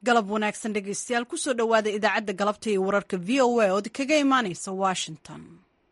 galab wanaagsan dhegaystayaal kusoo dhowaada idaacadda galabta iyo wararka v o a ood kaga imaanaysa washington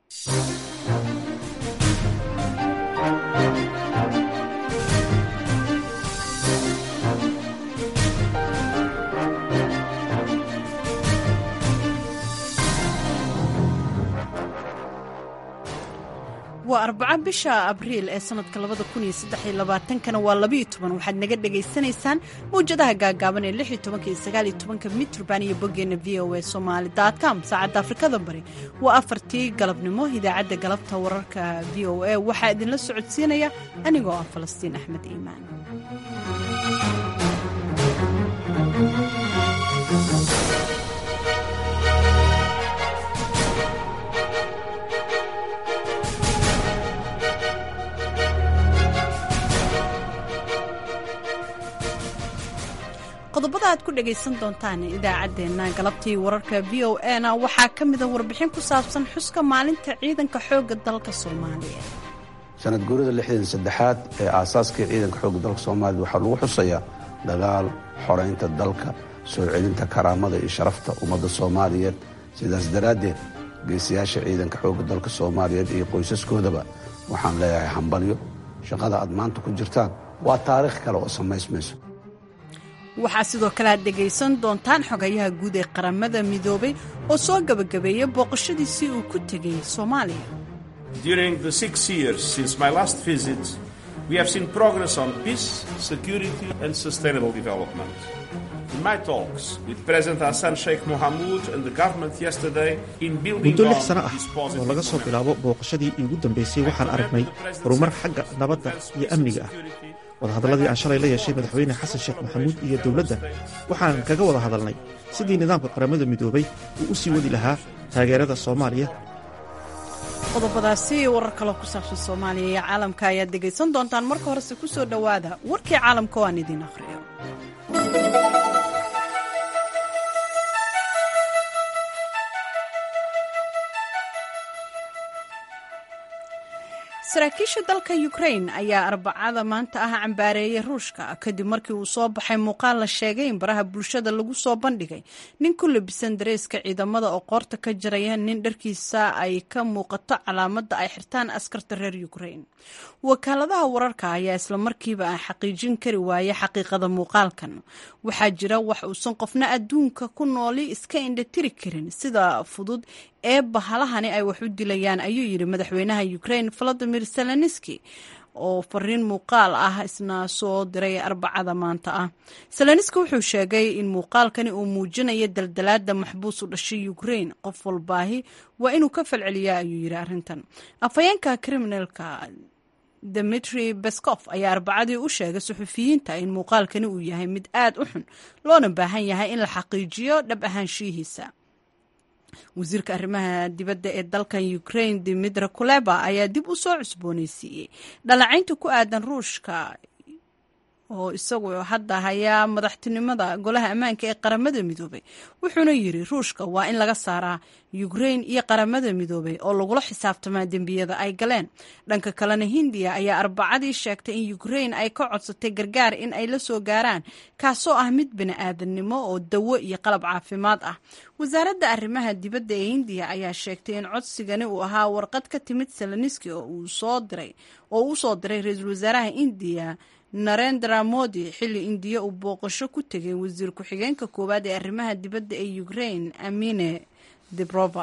waa arbaco bisha abriil ee sanadka labada kun iyo saddex iyo labaatankana waa labayo toban waxaad naga dhagaysanaysaan mawjadaha gaagaaban ee lix iyo tobanka iyo sagaal iyo tobanka mitrban iyo boggeena v o a somali com saacadda afrikada bari waa afartii galabnimo idaacadda galabta wararka v o a waxaa idinla socodsiinaya anigoo ah falastiin axmed iimaan qodobada aad ku dhagaysan doontaan idaacaddeenna galabtii wararka v o a na waxaa ka mida warbixin ku saabsan xuska maalinta ciidanka xoogga dalka soomaaliya sanad guurida lixdan saddexaad ee aasaaskii ciidanka xoogga dalka soomaaliya waxaa lagu xusayaa dagaal xoraynta dalka soo celinta karaamada iyo sharafta ummadda soomaaliyeed sidaas daraaddeed geesiyaasha ciidanka xoogga dalka soomaaliyeed iyo qoysaskoodaba waxaan leeyahay hambalyo shaqada aad maanta ku jirtaan waa taariikh kale oo samaysmayso waxaa sidoo kale aad dhegaysan doontaan xogayaha guud ee qaramada midoobay oo soo gebagabeeyay booqashadiisii uu ku tegay soomaaliya During the six years since my last visit, we have seen progress on peace, security, and sustainable development. In my talks with President Hassan Sheikh Mohamud and the government yesterday in building muddo on lix sano ah this oo positive laga soo momentum. bilaabo booqashadii iigu dambaysay waxaan aragnay horumar xagga nabadda iyo amniga ah wadahadalladii aan shalay la yeeshay madaxweyne xasan sheekh maxamuud iyo dowladda waxaan kaga wada hadalnay sidii nidaamka qaramada midoobay uu u sii wadi lahaa taageerada soomaaliya qodobadaasi iyo warar kaloo ku saabsan soomaaliya iyo caalamka ayaad dhegaysan doontaan marka horese ku soo dhowaada warkii caalamka oo aan idiin akhriyo saraakiisha dalka ukrain ayaa arbacada maanta ah cambaareeyay ruushka kadib markii uu soo baxay muuqaal la sheegay in baraha bulshada lagu soo bandhigay nin ku labisan dareeska ciidamada oo qoorta ka jaraya nin dharkiisa ay ka muuqato calaamadda ay xirtaan askarta reer ukrain wakaaladaha wararka ayaa islamarkiiba aan xaqiijin kari waayay xaqiiqada muuqaalkan waxaa jira wax uusan qofna adduunka ku nooli iska indhatiri karin sida fudud ee bahalahani ay wax u dilayaan ayuu yidhi madaxweynaha ukrain valadimir zelenski oo fariin muuqaal ah isna soo diray arbacada maanta ah zelenski wuxuu sheegay in muuqaalkani uu muujinayo daldalaada maxbuus u dhashay ukrain qof walbaahi waa inuu ka falceliyaa ayuu yidhi arrintan afhayeenka kriminalka demetri beskof ayaa arbacadii u sheegay suxufiyiinta in muuqaalkani uu yahay mid aad u xun loona baahan yahay in la xaqiijiyo dhab ahaanshiyihiisa wasiirka arrimaha dibadda ee dalkan ukrain dimitra kuleba ayaa dib u soo cusboonaysiiyey dhalacaynta ku aadan ruushka oo isagu hadda hayaa madaxtinimada golaha ammaanka ee qaramada midoobay wuxuuna yidhi ruushka waa in laga saaraa ukrain iyo qaramada midoobay oo lagula xisaabtamaa dembiyada ay galeen dhanka kalena hindiya ayaa arbacadii sheegtay in ukrain ay ka codsatay gargaar in ay la soo gaaraan kaasoo ah mid bini-aadannimo oo dawo iyo qalab caafimaad ah wasaaradda arrimaha dibadda ee hindiya ayaa sheegtay in codsigani uu ahaa warqad ka timid seleniski oo uu soo diray oo u soo diray ra-iisul wasaaraha indiya narendra modi xilli indiya uu booqasho ku tegay wasiir ku-xigeenka koowaad ee arrimaha dibadda ee ukrain amine debrova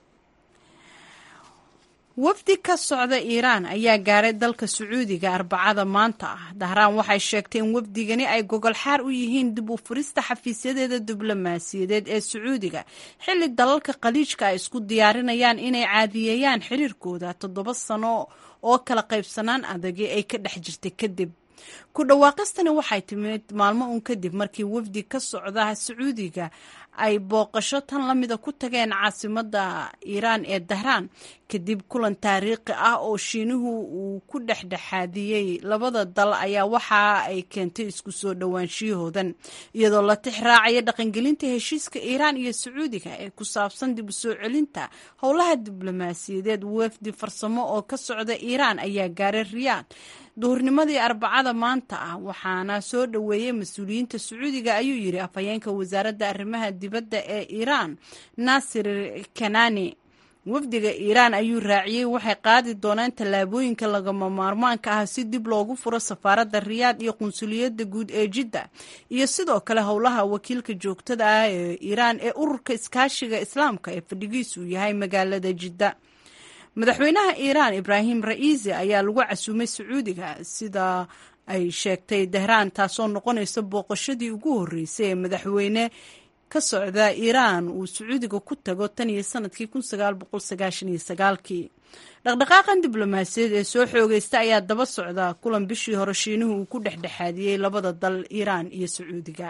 wafdi ka socda iiraan ayaa gaaray dalka sacuudiga arbacada maanta ah dahraan waxay sheegtay in wafdigani ay gogol xaar u yihiin dib u furista xafiisyadeeda diblomaasiyadeed ee sacuudiga xilli dalalka khaliijka ay isku diyaarinayaan inay caadiyeeyaan xiriirkooda toddoba sano oo kala qaybsanaan adagi ay ka dhex jirtay kadib ku dhawaaqistani waxay timid maalmo uun kadib markii wafdi ka socda sacuudiga ay booqasho tan lamida ku tageen caasimada iiraan ee dahraan kadib kulan taariikhi ah oo shiinuhu uu ku dhexdhexaadiyey labada dal ayaa waxa ay keentay isku soo dhowaanshiyahoodan iyadoo la tix raacaya dhaqangelinta heshiiska iiraan iyo sacuudiga ee ku saabsan dib u soo celinta howlaha diblomaasiyadeed wefdi farsamo oo ka socda iiraan ayaa gaaray riyaad duhurnimadii arbacada maanta ah waxaana soo dhoweeyey mas-uuliyiinta sacuudiga ayuu yidhi afhayeenka wasaaradda arrimaha dibadda ee iiraan naasir kanani wafdiga iiraan ayuu raaciyey waxay qaadi doonaan tallaabooyinka lagama maarmaanka ah si dib loogu furo safaaradda riyaad iyo qunsuliyadda guud ee jidda iyo sidoo kale howlaha wakiilka joogtada ah ee iiraan ee ururka iskaashiga islaamka ee fadhigiisu yahay magaalada jidda madaxweynaha iiraan ibraahim ra'iisi ayaa lagu casuumay sacuudiga sida ay sheegtay dahraan taasoo noqonaysa booqashadii ugu horreysay ee madaxweyne ka socda iiraan uu sacuudiga ku tago tan iyo sanadkii kii dhaqdhaqaaqan diblomaasiyaed ee soo xoogeysta ayaa daba socda kulan bishii hore shiinuhu uu ku dhexdhexaadiyey labada dal iiraan iyo sacuudiga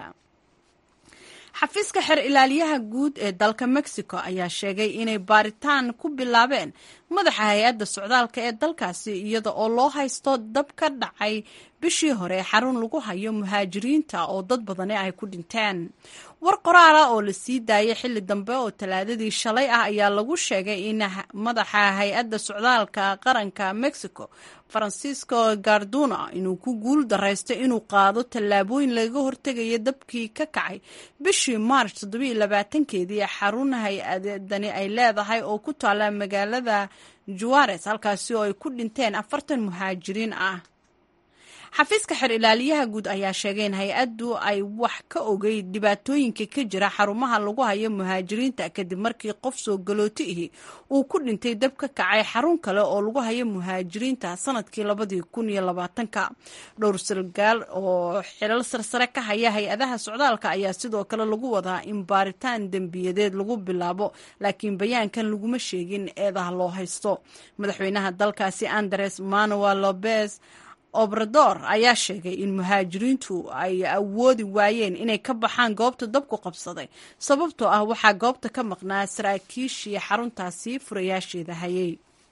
xafiiska xer ilaaliyaha guud ee dalka mexico ayaa sheegay inay baaritaan ku bilaabeen madaxa hay-adda socdaalka ee dalkaasi iyada oo loo haysto dab ka dhacay bishii hore xarun lagu hayo muhaajiriinta oo dad badani ay ku dhinteen war qoraala oo la sii daayay xilli dambe oo talaadadii shalay ah ayaa lagu sheegay in madaxa hay-adda socdaalka qaranka mexico francisco garduna inuu ku guul daraysto inuu qaado tallaabooyin laga hortegaya dabkii ka kacay bishii march keedii xarun hay-adani ay leedahay oo ku taala magaalada juares halkaasi oo ay ku dhinteen afartan muhaajiriin ah xafiiska xer ilaaliyaha guud ayaa sheegay in hay-addu ay wax ka ogay dhibaatooyinka ka jira xarumaha lagu hayo muhaajiriinta kadib markii qof soo galooti ihi uu ku dhintay dab ka kacay xarun kale oo lagu hayo muhaajiriinta sanadkii labadii kun iyo labaatanka dhowr sargaal oo xilal sarsare ka haya hay-adaha socdaalka ayaa sidoo kale lagu wadaa in baaritaan dembiyadeed lagu bilaabo laakiin bayaankan laguma sheegin eedaha loo haysto madaxweynaha dalkaasi andres manuel lopez obrador ayaa sheegay in muhaajiriintu ay awoodi waayeen inay ka baxaan goobta dabku qabsaday sababtoo ah waxaa goobta ka maqnaa saraakiishii xaruntaasi furayaasheeda hayay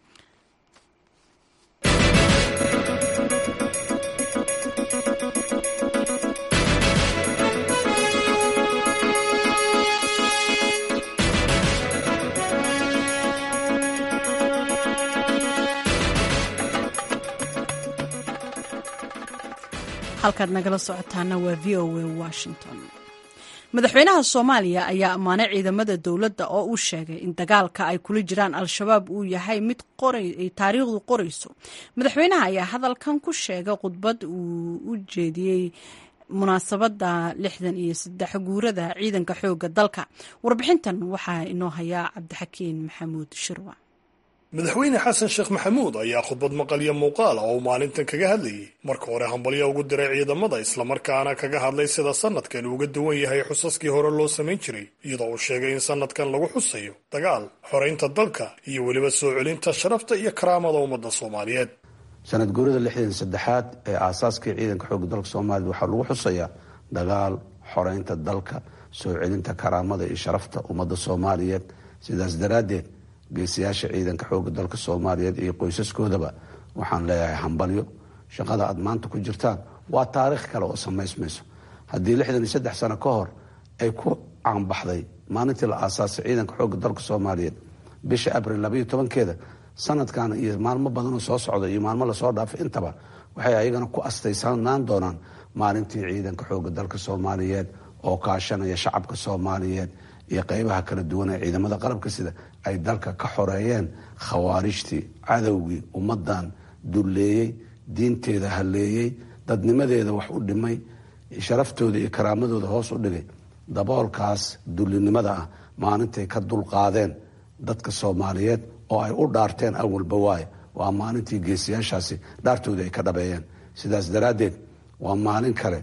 halkaad nagala socotaana waa v o a washington madaxweynaha soomaaliya ayaa ammaanay ciidamada dowladda oo uu sheegay in dagaalka ay kula jiraan al-shabaab uu yahay mid ay taariikhdu qorayso madaxweynaha ayaa hadalkan ku sheegay khudbad uu u jeediyey munaasabadda lixdan iyo saddex guurada ciidanka xoogga dalka warbixintan waxaa inoo hayaa cabdixakiin maxamuud shirwa madaxweyne xasan sheekh maxamuud ayaa khudbad maqalyo muuqaala oo uu maalintan kaga hadlayay marka hore hambalyo ugu diray ciidamada islamarkaana kaga hadlay sida sanadkan uga duwan yahay xusaskii hore loo samayn jiray iyadoo uu sheegay in sanadkan lagu xusayo dagaal xoraynta dalka iyo weliba soo celinta sharafta iyo karaamada ummadda soomaaliyeed sanad guurida lixdan saddexaad ee aasaaskii ciidanka xoogga dalka soomaaliya waxaa lagu xusayaa dagaal xoraynta dalka soo celinta karaamada iyo sharafta ummadda soomaaliyeed sidaas daraaddeed geesiyaasha ciidanka xoogga dalka soomaaliyeed iyo qoysaskoodaba waxaan leeyahay hambalyo shaqada aad maanta ku jirtaan waa taariikh kale oo samaysmayso haddii lixdan iyo saddex sano ka hor ay ku caanbaxday maalintii la aasaasay ciidanka xoogga dalka soomaaliyeed bisha abril labaiyo tobankeeda sanadkan iyo maalmo badanoo soo socda iyo maalmo lasoo dhaafay intaba waxay ayagana ku astaysanaan doonaan maalintii ciidanka xoogga dalka soomaaliyeed oo kaashanaya shacabka soomaaliyeed iyo qeybaha kala duwan ee ciidamada qalabka sida ay dalka ka xoreeyeen khawaarijtii cadowgii ummadan dulleeyey diinteeda halleeyey dadnimadeeda wax u dhimay sharaftooda iyo karaamadooda hoos u dhigay daboolkaas dullinimada ah maalintay ka dulqaadeen dadka soomaaliyeed oo ay u dhaarteen awalba waaye waa maalintii geesiyaashaasi dhaartoodii ay ka dhabeeyeen sidaas daraaddeed waa maalin kale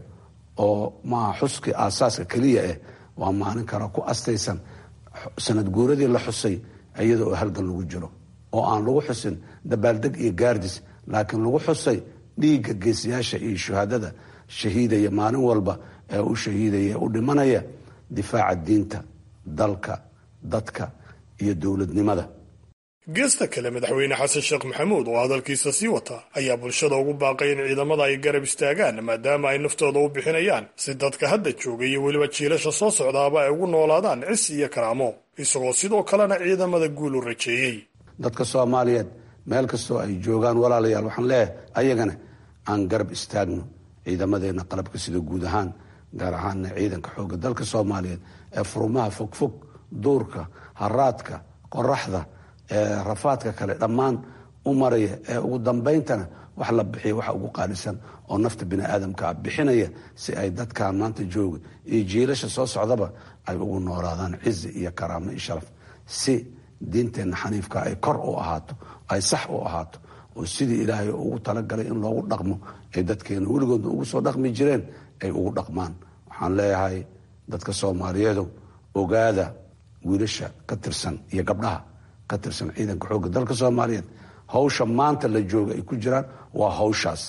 oo maaha xuskii aasaaska keliya ah waa maalin kale ku astaysan sanad guuradii la xusay iyada oo halgan lagu jiro oo aan lagu xusin dabaaldeg iyo gaardis laakiin lagu xusay dhiigga geesiyaasha iyo shuhadada shahiidaya maalin walba ee u shahiidaya u dhimanaya difaaca diinta dalka dadka iyo dowladnimada geesta kale madaxweyne xasan sheekh maxamuud oo hadalkiisa sii wata ayaa bulshada ugu baaqay in ciidamada ay garab istaagaan maadaama ay naftooda u bixinayaan si dadka hadda jooga iyo weliba jiilasha soo socdaaba ay ugu noolaadaan cis iyo karaamo isagoo sidoo kalena ciidamada guul u rajeeyey dadka soomaaliyeed meel kastoo ay joogaan walaalayaal waxaan leeyahay ayagana aan garab istaagno ciidamadeenna qalabka sida guud ahaan gaar ahaanna ciidanka xoogga dalka soomaaliyeed ee furumaha fogfog duurka haraadka qoraxda ee rafaadka kale dhammaan u maraya ee ugu dambayntana wax la bixiya waxa ugu qaalisan oo nafta bini aadamka ah bixinaya si ay dadkan maanta jooga iyo jiilasha soo socdaba ay ugu noolaadaan cizi iyo karaamo iyo sharaf si diinteenna xaniifka ay kor u ahaato ay sax u ahaato oo sidii ilaahay ugu talagalay in loogu dhaqmo ay dadkeena weligoodna ugu soo dhaqmi jireen ay ugu dhaqmaan waxaan leeyahay dadka soomaaliyeedu ogaada wiilasha ka tirsan iyo gabdhaha ka tirsan ciidanka xoogga dalka soomaaliyeed hawsha maanta la jooga ay ku jiraan waa hawshaas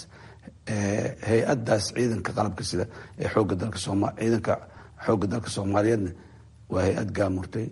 hay-adaas ciidanka qalabka sida ee xooga dalka ciidanka xoogga dalka soomaaliyeedna waa hay-ad gaamurtay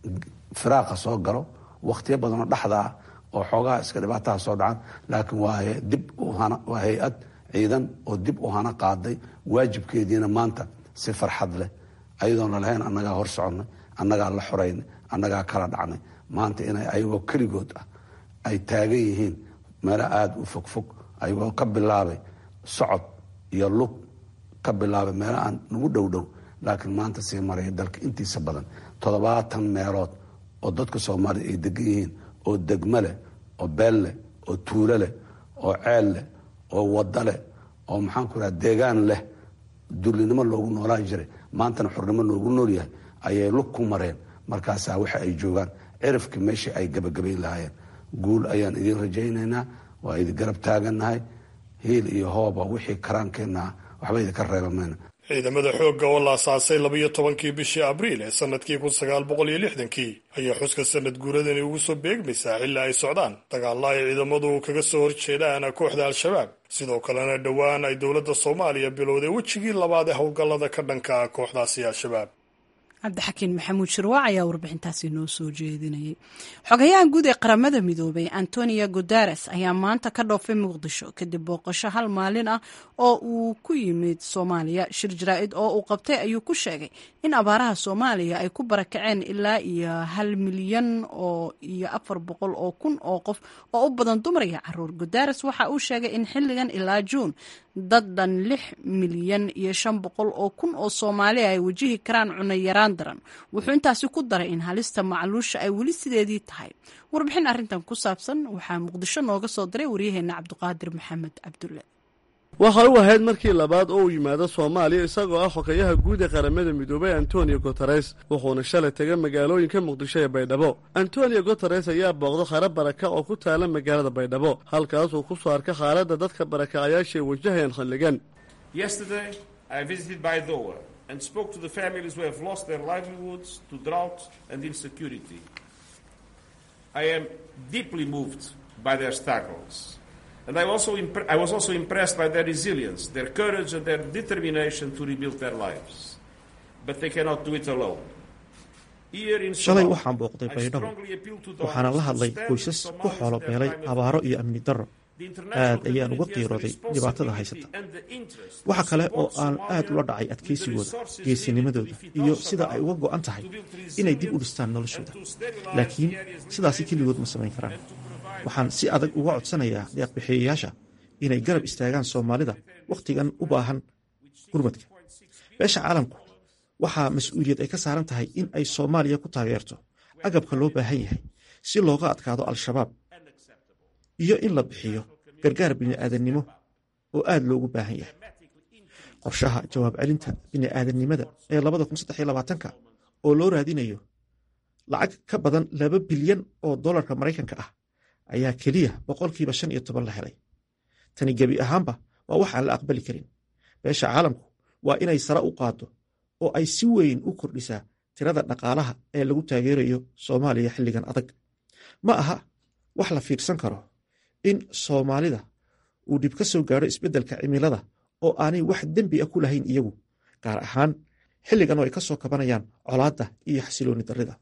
firaaqa soo galo wakhtiyo badanoo dhexda ah oo xoogaha iska dhibaataha soo dhacan laakiin waa dib waa hay-ad ciidan oo dib u hana qaaday waajibkeediina maanta si farxad leh ayadoona lahayn annagaa hor soconnay annagaa la xoraynay annagaa kala dhacnay maanta inay ayagoo keligood ah ay taagan yihiin meelo aada u fogfog ayagoo ka bilaabay socod iyo lug ka bilaabay meelo aan nagu dhow dhow laakiin maanta sii maraya dalka intiisa badan toddobaatan meelood oo dadka soomaaliya ay degan yihiin oo degmo leh oo beel leh oo tuulo leh oo ceel leh oo waddo leh oo maxaanku raha deegaan leh dullinimo loogu noolaan jiray maantana xornimo loogu nool yahay ayay lug ku mareen markaasaa waxa ay joogaan cirifkii meeshii ay gabagabayn lahaayeen guul ayaan idiin rajaynaynaa waa idin garab taagannahay hiil iyo hooba wixii karaankeenna ah waxba idinka reeba mayna ciidamada xoogga oo la asaasay labiyo tobankii bishii abriil ee sanadkii kun sagaal boqol iyo lixdankii ayaa xuska sanad guuradani ugu soo beegmaysaa xilli ay socdaan dagaalla ay ciidamadu kaga soo horjeedaan kooxda al-shabaab sidoo kalena dhowaan ay dowladda soomaaliya bilowday wejigii labaad ee howlgallada ka dhanka ah kooxdaasi al-shabaab cabdixakiin maxamuud shirwaac ayaa warbixintaasi noo soo jeedinayay xogayaha guud ee qaramada midoobay antonio guteres ayaa maanta ka dhoofay muqdisho kadib booqasho hal maalin ah oo uu ku yimid soomaaliya shir jaraa-id oo uu qabtay ayuu ku sheegay in abaaraha soomaaliya ay ku barakaceen ilaa iyo hal milyan oo iyo afar boqol oo kun oo qof oo u badan dumar iyo caruur guteres waxa uu sheegay in xilligan ilaa juun dad dhan lix milyan iyo shan boqol oo kun oo soomaaliya ay wajihi karaan cunno yaraan daran wuxuu intaasi ku daray in halista macluusha ay weli sideedii tahay warbixin arrintan ku saabsan waxaa muqdisho nooga soo diray waryaheena cabdiqaadir maxamed cabdulle waxa u ahayd markii labaad oo uu yimaado soomaaliya isagoo ah xogayaha guud ee qaramada midoobay antonio guteres wuxuuna shalay tegay magaalooyinka muqdisho ee baydhabo antonio guteres ayaa booqda khare baraka oo ku taala magaalada baydhabo halkaasuu ku soo arka xaaladda dadka barakacayaashaee wajahayaan xilligan and spoke to the families who have lost their livelihoods to drought and insecurity. I am deeply moved by their struggles. And I, also impre- I was also impressed by their resilience, their courage, and their determination to rebuild their lives. But they cannot do it alone. shalay waxaan booqday baydhabo waxaana la hadlay qoysas ku xoolo beelay abaaro iyo amni darro aad ayaan uga qiirooday dhibaatada haysata waxa kale oo aan aad ula dhacay adkaysigooda geesinimadooda iyo sida ay uga go'an tahay inay dib u dhistaan noloshooda laakiin sidaasi keligood ma samayn karaan waxaan si adag uga codsanayaa deeqbixiyayaasha inay garab istaagaan soomaalida wakhtigan u baahan gurmadka beesha caalamku waxaa mas-uuliyad ay ka saaran tahay in ay soomaaliya ku taageerto agabka loo baahan yahay si looga adkaado al-shabaab iyo in la bixiyo gargaar bini'aadannimo oo aad loogu baahan yahay qorshaha jawaab celinta bini'aadannimada ee labada kun saddex iyo labaatanka oo loo raadinayo lacag ka badan laba bilyan oo dollarka maraykanka ah ayaa keliya boqolkiiba shan iyo toban la helay tani gebi ahaanba waa wax aan la aqbali karin beesha caalamku waa inay sare u qaaddo oo ay si weyn u kordhisaa tirada dhaqaalaha ee lagu taageerayo soomaaliya xilligan adag ma aha wax la fiirsan karo in soomaalida uu dhib ka soo gaadho isbeddelka cimilada oo aanay wax dembi a ku lahayn iyagu gaar ahaan xilligan oo ay ka soo kabanayaan colaadda iyo xasilooni darrida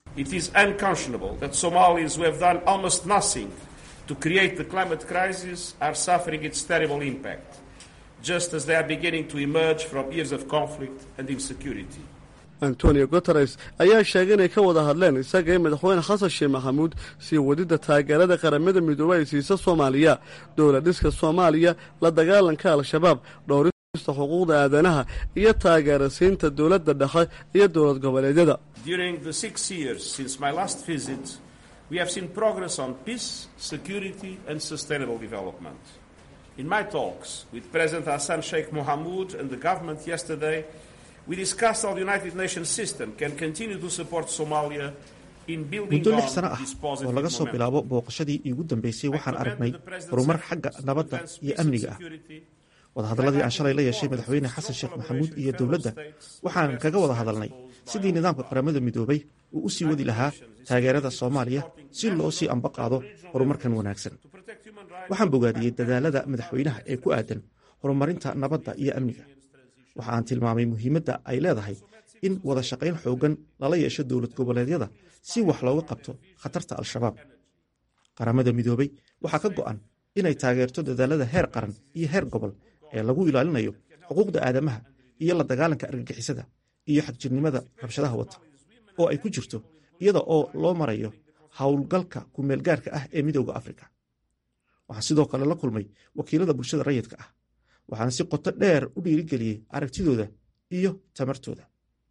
It is unconscionable that Somalis who have done almost nothing to create the climate crisis are suffering its terrible impact, just as they are beginning to emerge from years of conflict and insecurity. antonio guteres ayaa sheegay inay ka wada hadleen isaga iyo madaxweyne xasan sheekh maxamuud sii wadidda taageerada qaramada midoobey ay siisa soomaaliya dowla dhiska soomaaliya la dagaalanka al-shabaab dhowrista xuquuqda aadanaha iyo taageera siinta dowladda dhexe iyo dowlad goboleedyada During the six years since my last visit, we have seen progress on peace, security, and sustainable development. In my talks with President Hassan Sheikh Mohamud and the government yesterday, we discussed how the United Nations system can continue to support Somalia in building muddo on lix sano ah this oo positive laga soo momentum. bilaabo booqashadii iigu dambeysay waxaan aragnay horumar xagga nabadda iyo amniga ah wadahadalladii aan shalay la yeeshay madaxweyne xasan sheekh maxamuud iyo dowladda waxaan kaga wada hadalnay sidii nidaamka qaramada midoobay uu u sii wadi lahaa taageerada soomaaliya si loo sii amba qaado horumarkan wanaagsan waxaan bogaadiyey dadaalada madaxweynaha ee ku aadan horumarinta nabadda iyo amniga waxa aan tilmaamay muhiimadda ay leedahay in wada shaqayn xooggan lala yeesho dowlad goboleedyada si wax looga qabto khatarta al-shabaab qaramada midoobay waxaa ka go'an inay taageerto dadaalada heer qaran iyo heer gobol ee lagu ilaalinayo xuquuqda aadamaha iyo la dagaalanka argagixisada iyo xagjirnimada rabshadaha wata oo ay ku jirto iyada oo loo marayo howlgalka kumeelgaarka ah ee midowda afrika waxaan sidoo kale la kulmay wakiilada bulshada rayidka ah waxaan si qoto dheer u dhiirigeliyey aragtidooda iyo tamartooda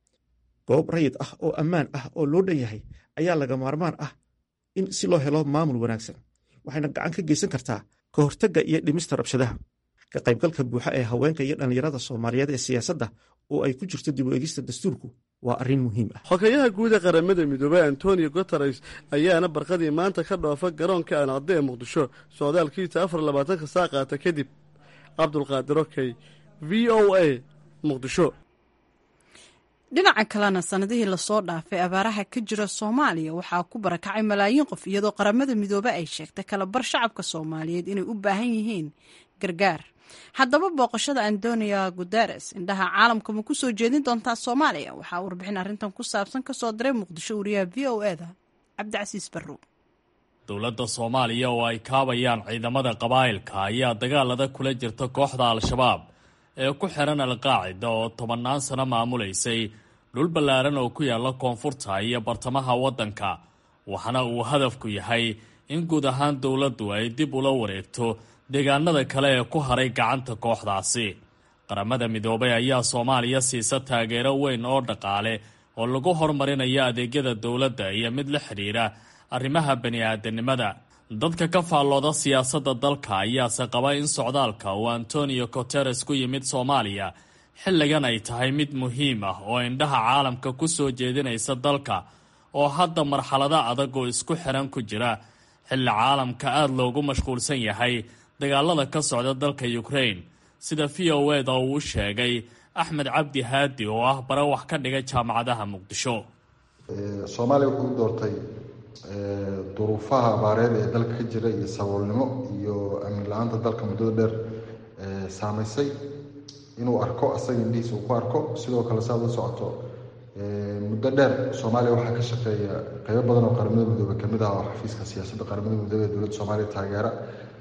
goob rayid ah oo ammaan ah oo loo dhan yahay ayaa laga maarmaan ah in si loo helo maamul wanaagsan waxayna gacan ka geysan kartaa ka hortagga iyo dhimista rabshadaha ka qaybgalka buuxa ee haweenka iyo dhallinyarada soomaaliyeed ee siyaasadda oo ay ku jirto dib u egista dastuurku waa arrin muhiim ah xogeyaha guud ee qaramada midoobey antonio guteres ayaana barqadii maanta ka dhoofa garoonka aancadde ee muqdisho socdaalkiisa afar labaatanka saa qaata kadib cabdulqaadir okey v o a muqdisho dhinaca kalena sanadihii lasoo dhaafay abaaraha ka jira soomaaliya waxaa ku barakacay malaayiin qof iyadoo qaramada midoobe ay sheegtay kalabar shacabka soomaaliyeed inay u baahan yihiin gargaar haddaba booqashada antonio guteres indhaha caalamka ma ku soo jeedin doontaa soomaaliya waxaa warbixin arrintan ku saabsan kasoo diray muqdisho wariyaha v o eda cabdicasiis barrow dowladda soomaaliya oo ay kaabayaan ciidamada qabaa'ilka ayaa dagaalada kula jirta kooxda al-shabaab ee ku xihan alqaacida oo tobannaan sano maamulaysay dhul ballaaran oo ku yaalla koonfurta iyo bartamaha waddanka waxaana uu hadafku yahay in guud ahaan dowladdu ay dib ula wareegto deegaanada kale ee ku haray gacanta kooxdaasi qaramada midoobay ayaa soomaaliya siisa taageero weyn oo dhaqaale oo lagu horumarinayo adeegyada dowladda iyo mid la xidhiidha arrimaha bani-aadanimada dadka ka faallooda siyaasadda dalka ayaase qaba in socdaalka uu antonio guteres ku yimid soomaaliya xilligan ay tahay mid muhiim ah oo indhaha caalamka ku soo jeedinaysa dalka oo hadda marxalado adag oo isku xiran ku jira xilli caalamka aada loogu mashquulsan yahay dagaalada ka socda dalka ukraine sida v o eda uu u sheegay axmed cabdi haadi oo ah bare wax ka dhiga jaamacadaha muqdisho soomaaliya wuxuu u doortay duruufaha abaareed ee dalka ka jira iyo saboolnimo iyo amni la-aanta dalka muddada dheer saamaysay inuu arko asaga indhihiisa uu ku arko sidoo kale saad la socoto muddo dheer soomaaliya waxaa ka shaqeeya qeybo badan oo qaramada midoobe kamid ah oo xafiiska siyaasadda qaramada midoobe ee dowladda soomaaliya taageera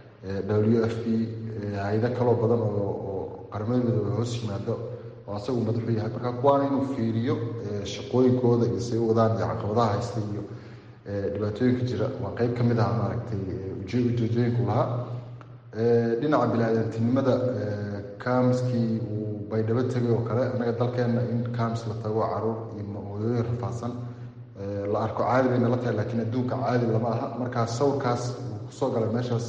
w f p hay-ado kaloo badan oo qaramada midoobe hoos yimaado oo asagu madaxu yahay marka kuwaana inuu fiiriyo shaqooyinkooda iyo say u wadaan iyo caqabadaha haysta iyo dhibaatooyinka jira waa qeyb ka mid ah maaragtay ujeedooyinku lahaa dhinaca bini-aadantinimada kaamskii uu baydhabo tegay oo kale annaga dalkeenna in kaams la tago caruur iyo hooyooyin rafaadsan la arko caadi bayna la tahay laakiin adduunka caadi lama aha markaa sawirkaas uu kusoo galay meeshaas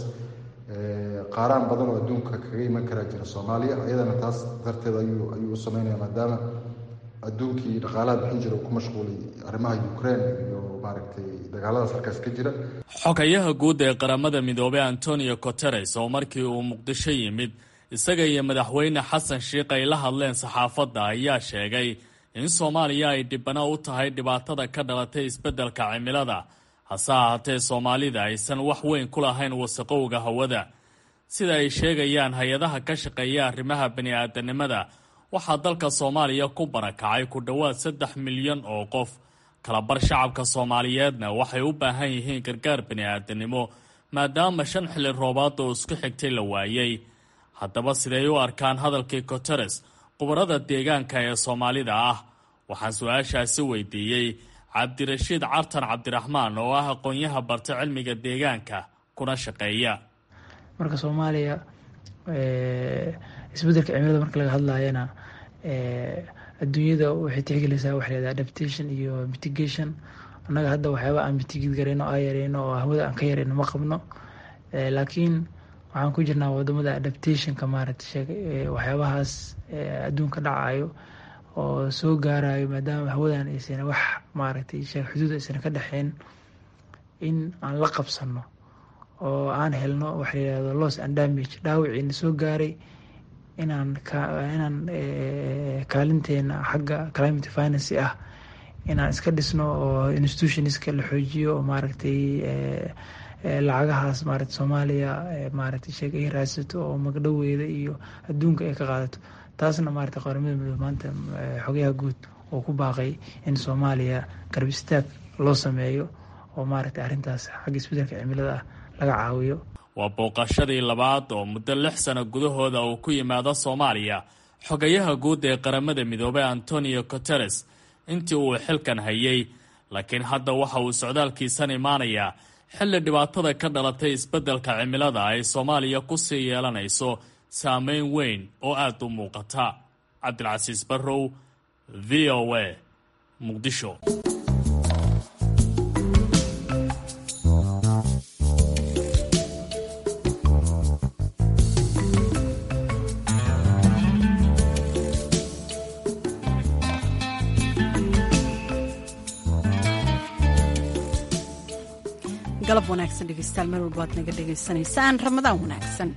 qaaraan badan oo adduunka kaga iman karaa jira soomaaliya iyadana taas darteed ayuu ayuu u sameynaya maadaama adduunkii dhaqaalaha bixin jira uu ku mashquulay arrimaha ukraine iyo maaragtay dagaaladaas halkaas ka jira xogayaha guud ee qaramada midoobey antonio guteres oo markii uu muqdisho yimid isaga iyo madaxweyne xasan sheikh ay la hadleen saxaafadda ayaa sheegay in soomaaliya ay dhibano u tahay dhibaatada ka dhalatay isbeddelka cimilada hase ahaatee soomaalida aysan wax weyn ku lahayn wasaqowga hawada sida ay sheegayaan hay-adaha ka shaqeeya arrimaha bani-aadanimada waxaa dalka soomaaliya ku barakacay ku dhowaad saddex milyan oo qof kalabar shacabka soomaaliyeedna waxay u baahan yihiin gargaar bani-aadanimo maadaama shan xilli roobaad oo isku xigtay la waayey haddaba siday u arkaan hadalkii guteres khubarada deegaanka ee soomaalida ah waxaan su-aashaasi weydiiyey cabdirashiid cartan cabdiraxmaan oo ah aqoon-yaha barta cilmiga deegaanka kuna shaqeeya marka soomaaliya isbedelka cimilada marka laga hadlayana adduunyada waxay tixgelaysaa waxa lahahda adaptation iyo mitigation annaga hadda waxyaaba aan mitigid garayno aa yareyno oo hawada aan ka yareyno ma qabno laakiin waxaan ku jirnaa wadamada adaptationka maaragtay waxyaabahaas adduunka dhacayo oo soo gaarayo maadaama hawadan aysan wax maaragtay xuduud aysan ka dhexeyn in aan la qabsano oo aan helno waxa layihahdo loss and damage dhaawiciina soo gaaray inaan inaan kaalinteena xagga climate finance ah inaan iska dhisno oo institutionska la xoojiyo oo maaragtay lacagahaas maarata soomaaliya maaragtay sheeg ay raadsato oo magdhoweeda iyo adduunka ay ka qaadato taasna maarata qaramada midoobe maanta xogayaha guud oo ku baaqay in soomaaliya garab istaag loo sameeyo oo maaragtay arrintaas xagga isbedelka cimilada ah laga caawiyo waa booqashadii labaad oo muddo lix sano gudahooda uu ku yimaado soomaaliya xogayaha guud ee qaramada midoobey antonio guteres intii uu xilkan hayay laakiin hadda waxa uu socdaalkiisan imaanayaa xilli dhibaatada ka dhalatay isbeddelka cimilada ay soomaaliya ku sii yeelanayso saameyn weyn oo aada u muuqata cabdilcasiis barrow v o a muqdisho galab wanaagsan dhegeystayaal meel walba aad naga dhegaysanaysaan ramadaan wanaagsan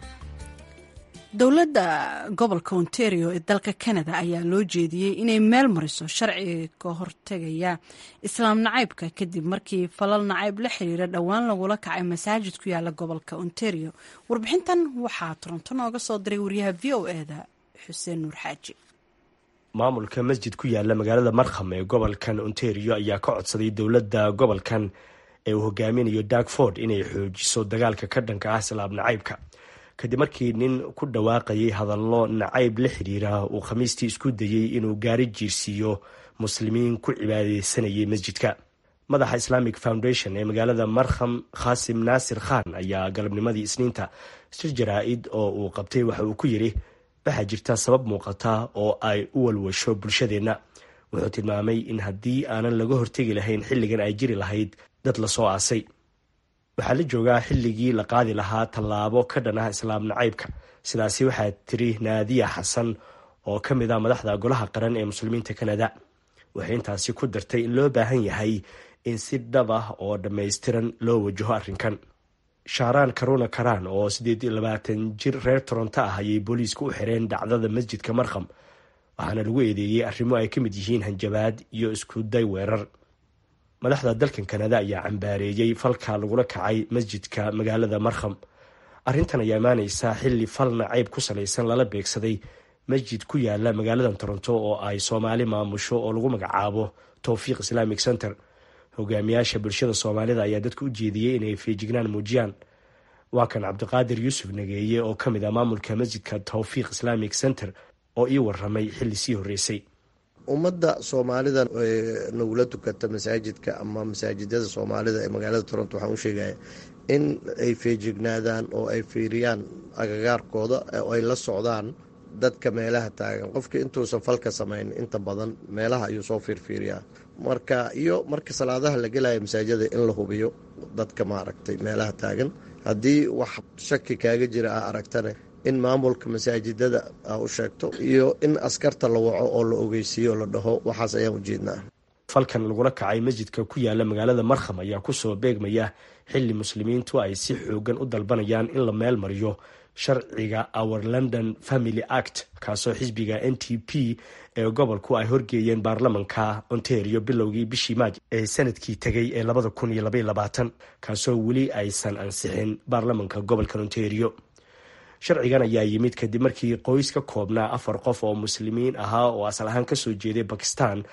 dowladda gobolka ontario ee dalka canada ayaa loo jeediyey inay meel mariso sharciga ka hortegaya islaam nacaybka kadib markii falal nacayb la xiriira dhowaan lagula kacay masaajid ku yaala gobolka ontario warbixintan waxaa toronto nooga soo diray wariyaha v o eda xuseen nuur xaaji maamulka masjid ku yaala magaalada markham ee gobolkan ontario ayaa ka codsaday dowladda gobolkan ee uu hogaaminayo darkford inay xoojiso dagaalka ka dhanka ah islaam nacaybka kadib markii nin ku dhawaaqayay hadallo nacayb la xiriira uu khamiistii isku dayey inuu gaari jiirsiiyo muslimiin ku cibaadeysanayay masjidka madaxa islamic foundation ee magaalada markham khaasim naasir khan ayaa galabnimadii isniinta shir jaraa-id oo uu qabtay waxa uu ku yidhi waxaa jirta sabab muuqata oo ay u walwasho bulshadeenna wuxuu tilmaamay in haddii aanan laga hortegi lahayn xilligan ay jiri lahayd dad lasoo aasay waxaa la joogaa xilligii la qaadi lahaa tallaabo ka dhan ah islaam nacaybka sidaasi waxaa tiri naadiya xasan oo ka mid ah madaxda golaha qaran ee muslimiinta kanada waxay intaasi ku dartay in loo baahan yahay in si dhab ah oo dhammaystiran loo wajaho arrinkan shaaraan karuna karaan oo siddeed iyo labaatan jir reer toronto ah ayay booliisku u xireen dhacdada masjidka markham waxaana lagu eedeeyey arrimo ay ka mid yihiin hanjabaad iyo isku day weerar madaxda dalkan kanada ayaa cambaareeyey falka lagula kacay masjidka magaalada markham arrintan ayaa imaaneysa xilli fal nacayb ku salaysan lala beegsaday masjid ku yaala magaalada toronto oo ay soomaali maamusho oo lagu magacaabo towfiiq islamic center hogaamiyaasha bulshada soomaalida ayaa dadka u jeediyey inay feejignaan muujiyaan waa kan cabdiqaadir yuusuf nageeye oo ka mid ah maamulka masjidka towfiiq islamic center oo ii waramay xilli sii horreysay ummadda soomaalida nagula tukata masaajidka ama masaajidada soomaalida ee magaalada toronto waxaan u sheegaya in ay feejignaadaan oo ay fiiriyaan agagaarkooda oo ay la socdaan dadka meelaha taagan qofka intuusan falka samayn inta badan meelaha ayuu soo fiirfiiriyaa marka iyo marka salaadaha la gelaya masaajida in la hubiyo dadka maaragtay meelaha taagan haddii wax shaki kaaga jira ah aragtane in maamulka masaajidada a u sheegto iyo in askarta la waco oo la ogeysiiyo la dhaho waxaas ayaan ujeednaa falkan lagula kacay masjidka ku yaala magaalada markham ayaa kusoo beegmaya xilli muslimiintu ay si xoogan u dalbanayaan in la meel mariyo sharciga our london family act kaasoo xisbiga n t p ee gobolku ay horgeeyeen baarlamanka ontario bilowgii bishii maaj ee sanadkii tegay ee labada kun iyo labaiy labaatan kaasoo weli aysan ansixin baarlamanka gobolka ontario sharcigan ayaa yimid kadib markii qoys ka koobnaa afar qof oo muslimiin ahaa oo asal ahaan kasoo jeeday bakistan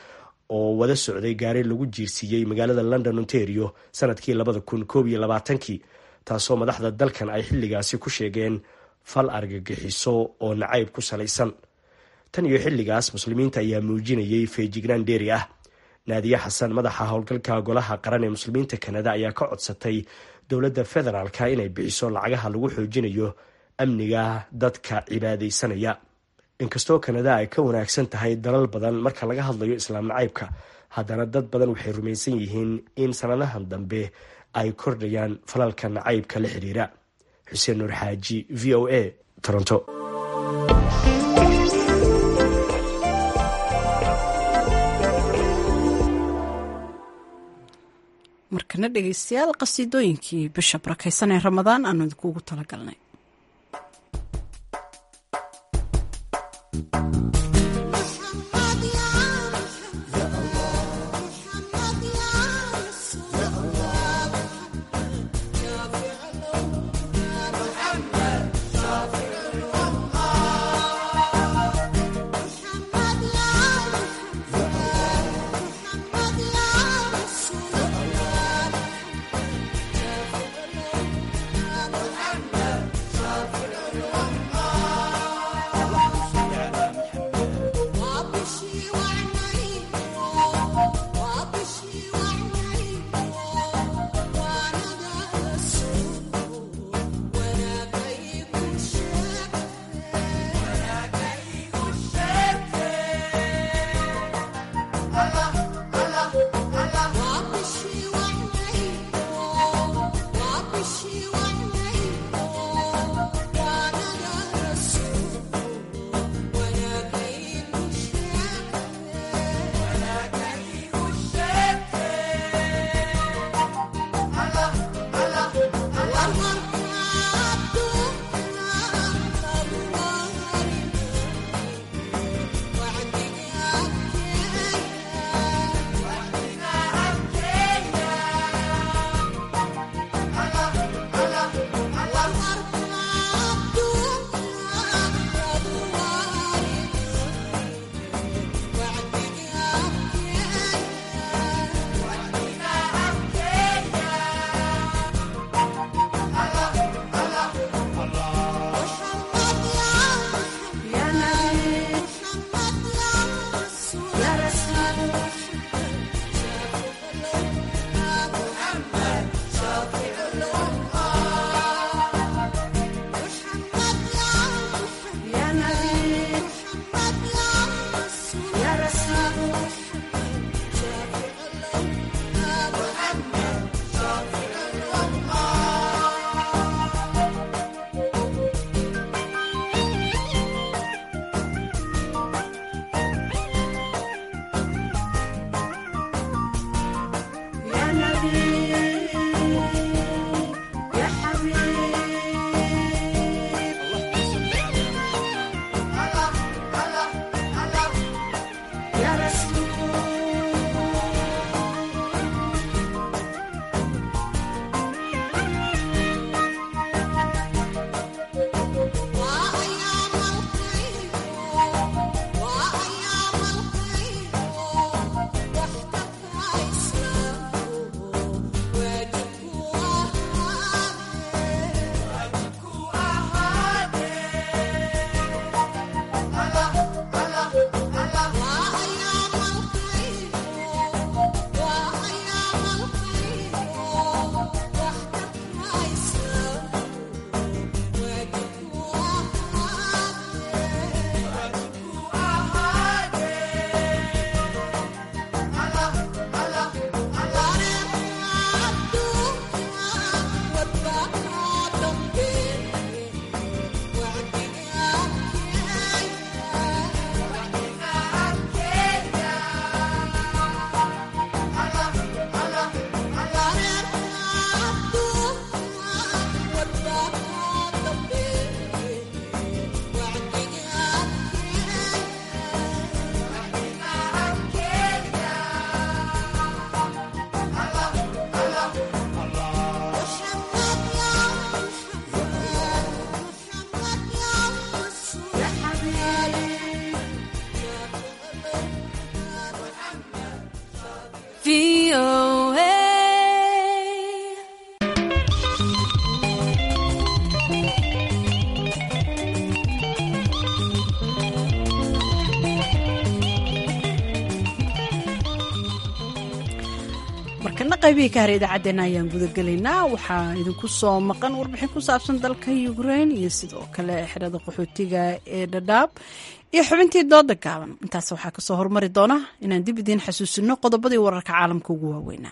oo wada socday gaari lagu jiirsiiyey magaalada london ontario sanadkii labada kun koob iyo labaatankii taasoo madaxda dalkan ay xilligaasi ku sheegeen fal argagixiso oo nacayb ku salaysan tan iyo xilligaas muslimiinta ayaa muujinayay feejignaan dheeri ah naadiye xasan madaxa howlgalka golaha qaran ee muslimiinta kanada ayaa ka codsatay dowladda federaalka inay bixiso lacagaha lagu xoojinayo amniga dadka cibaadaysanaya inkastoo kanada ay ka wanaagsan tahay dalal badan marka laga hadlayo islaam nacaybka haddana dad badan waxay rumaysan yihiin in sanadahan dambe ay kordhayaan falalka nacaybka la xiriira xuseen nuur xaaji v o a toronto markana dhegeystayaal qasiidooyinkii bisha barakaysan ee ramadaan aanu idinkuugu talagalnay markana qaybihii ka hara idaacaddeenna ayaan gudagelaynaa waxaa idinku soo maqan warbixin ku saabsan dalka ukrain iyo sidoo kale xerada qaxootiga ee dhadhaab iyo xubintii dooda gaaban intaas waxaa kasoo hormari doona inaan dib idiin xasuusino qodobadii wararka caalamka ugu waaweynaa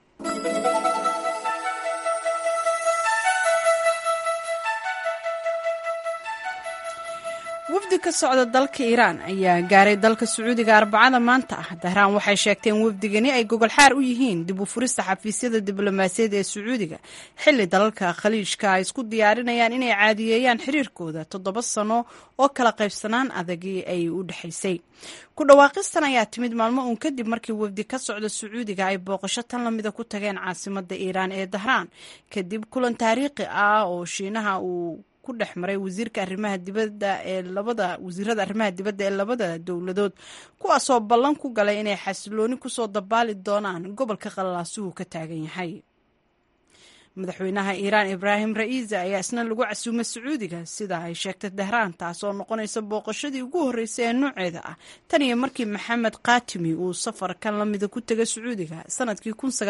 wafdi ka socda dalka iiraan ayaa gaaray dalka sacuudiga arbacada maanta ah dahraan waxay sheegteen wafdigani ay gogol xaar u yihiin dib u furista xafiisyada diblomaasiyadda ee sacuudiga xilli dalalka khaliijka ay isku diyaarinayaan inay caadiyeeyaan xiriirkooda toddoba sano oo kala qaybsanaan adagii ay u dhexaysay ku dhawaaqistan ayaa timid maalmo uun kadib markii wafdi ka socda sacuudiga ay booqasho tan lamida ku tageen caasimada iiraan ee dahraan kadib kulan taariikhi ah oo shiinaha uu ku dhex maray wasiirka arrimaha dibadda ee labada wasiirada arrimaha dibadda ee labada dowladood kuwaasoo ballan ku galay inay xasilooni kusoo dabaali doonaan gobolka qallalaasuhu ka taagan yahay madaxweynaha iiraan ibraahim ra'iisa ayaa isna lagu casuumay sacuudiga sida ay sheegtay dahraan taasoo noqonaysa booqashadii ugu horreysay ee nooceeda ah tan iyo markii maxamed kaatimi uu safarkan lamida ku tegay sacuudiga sanadkii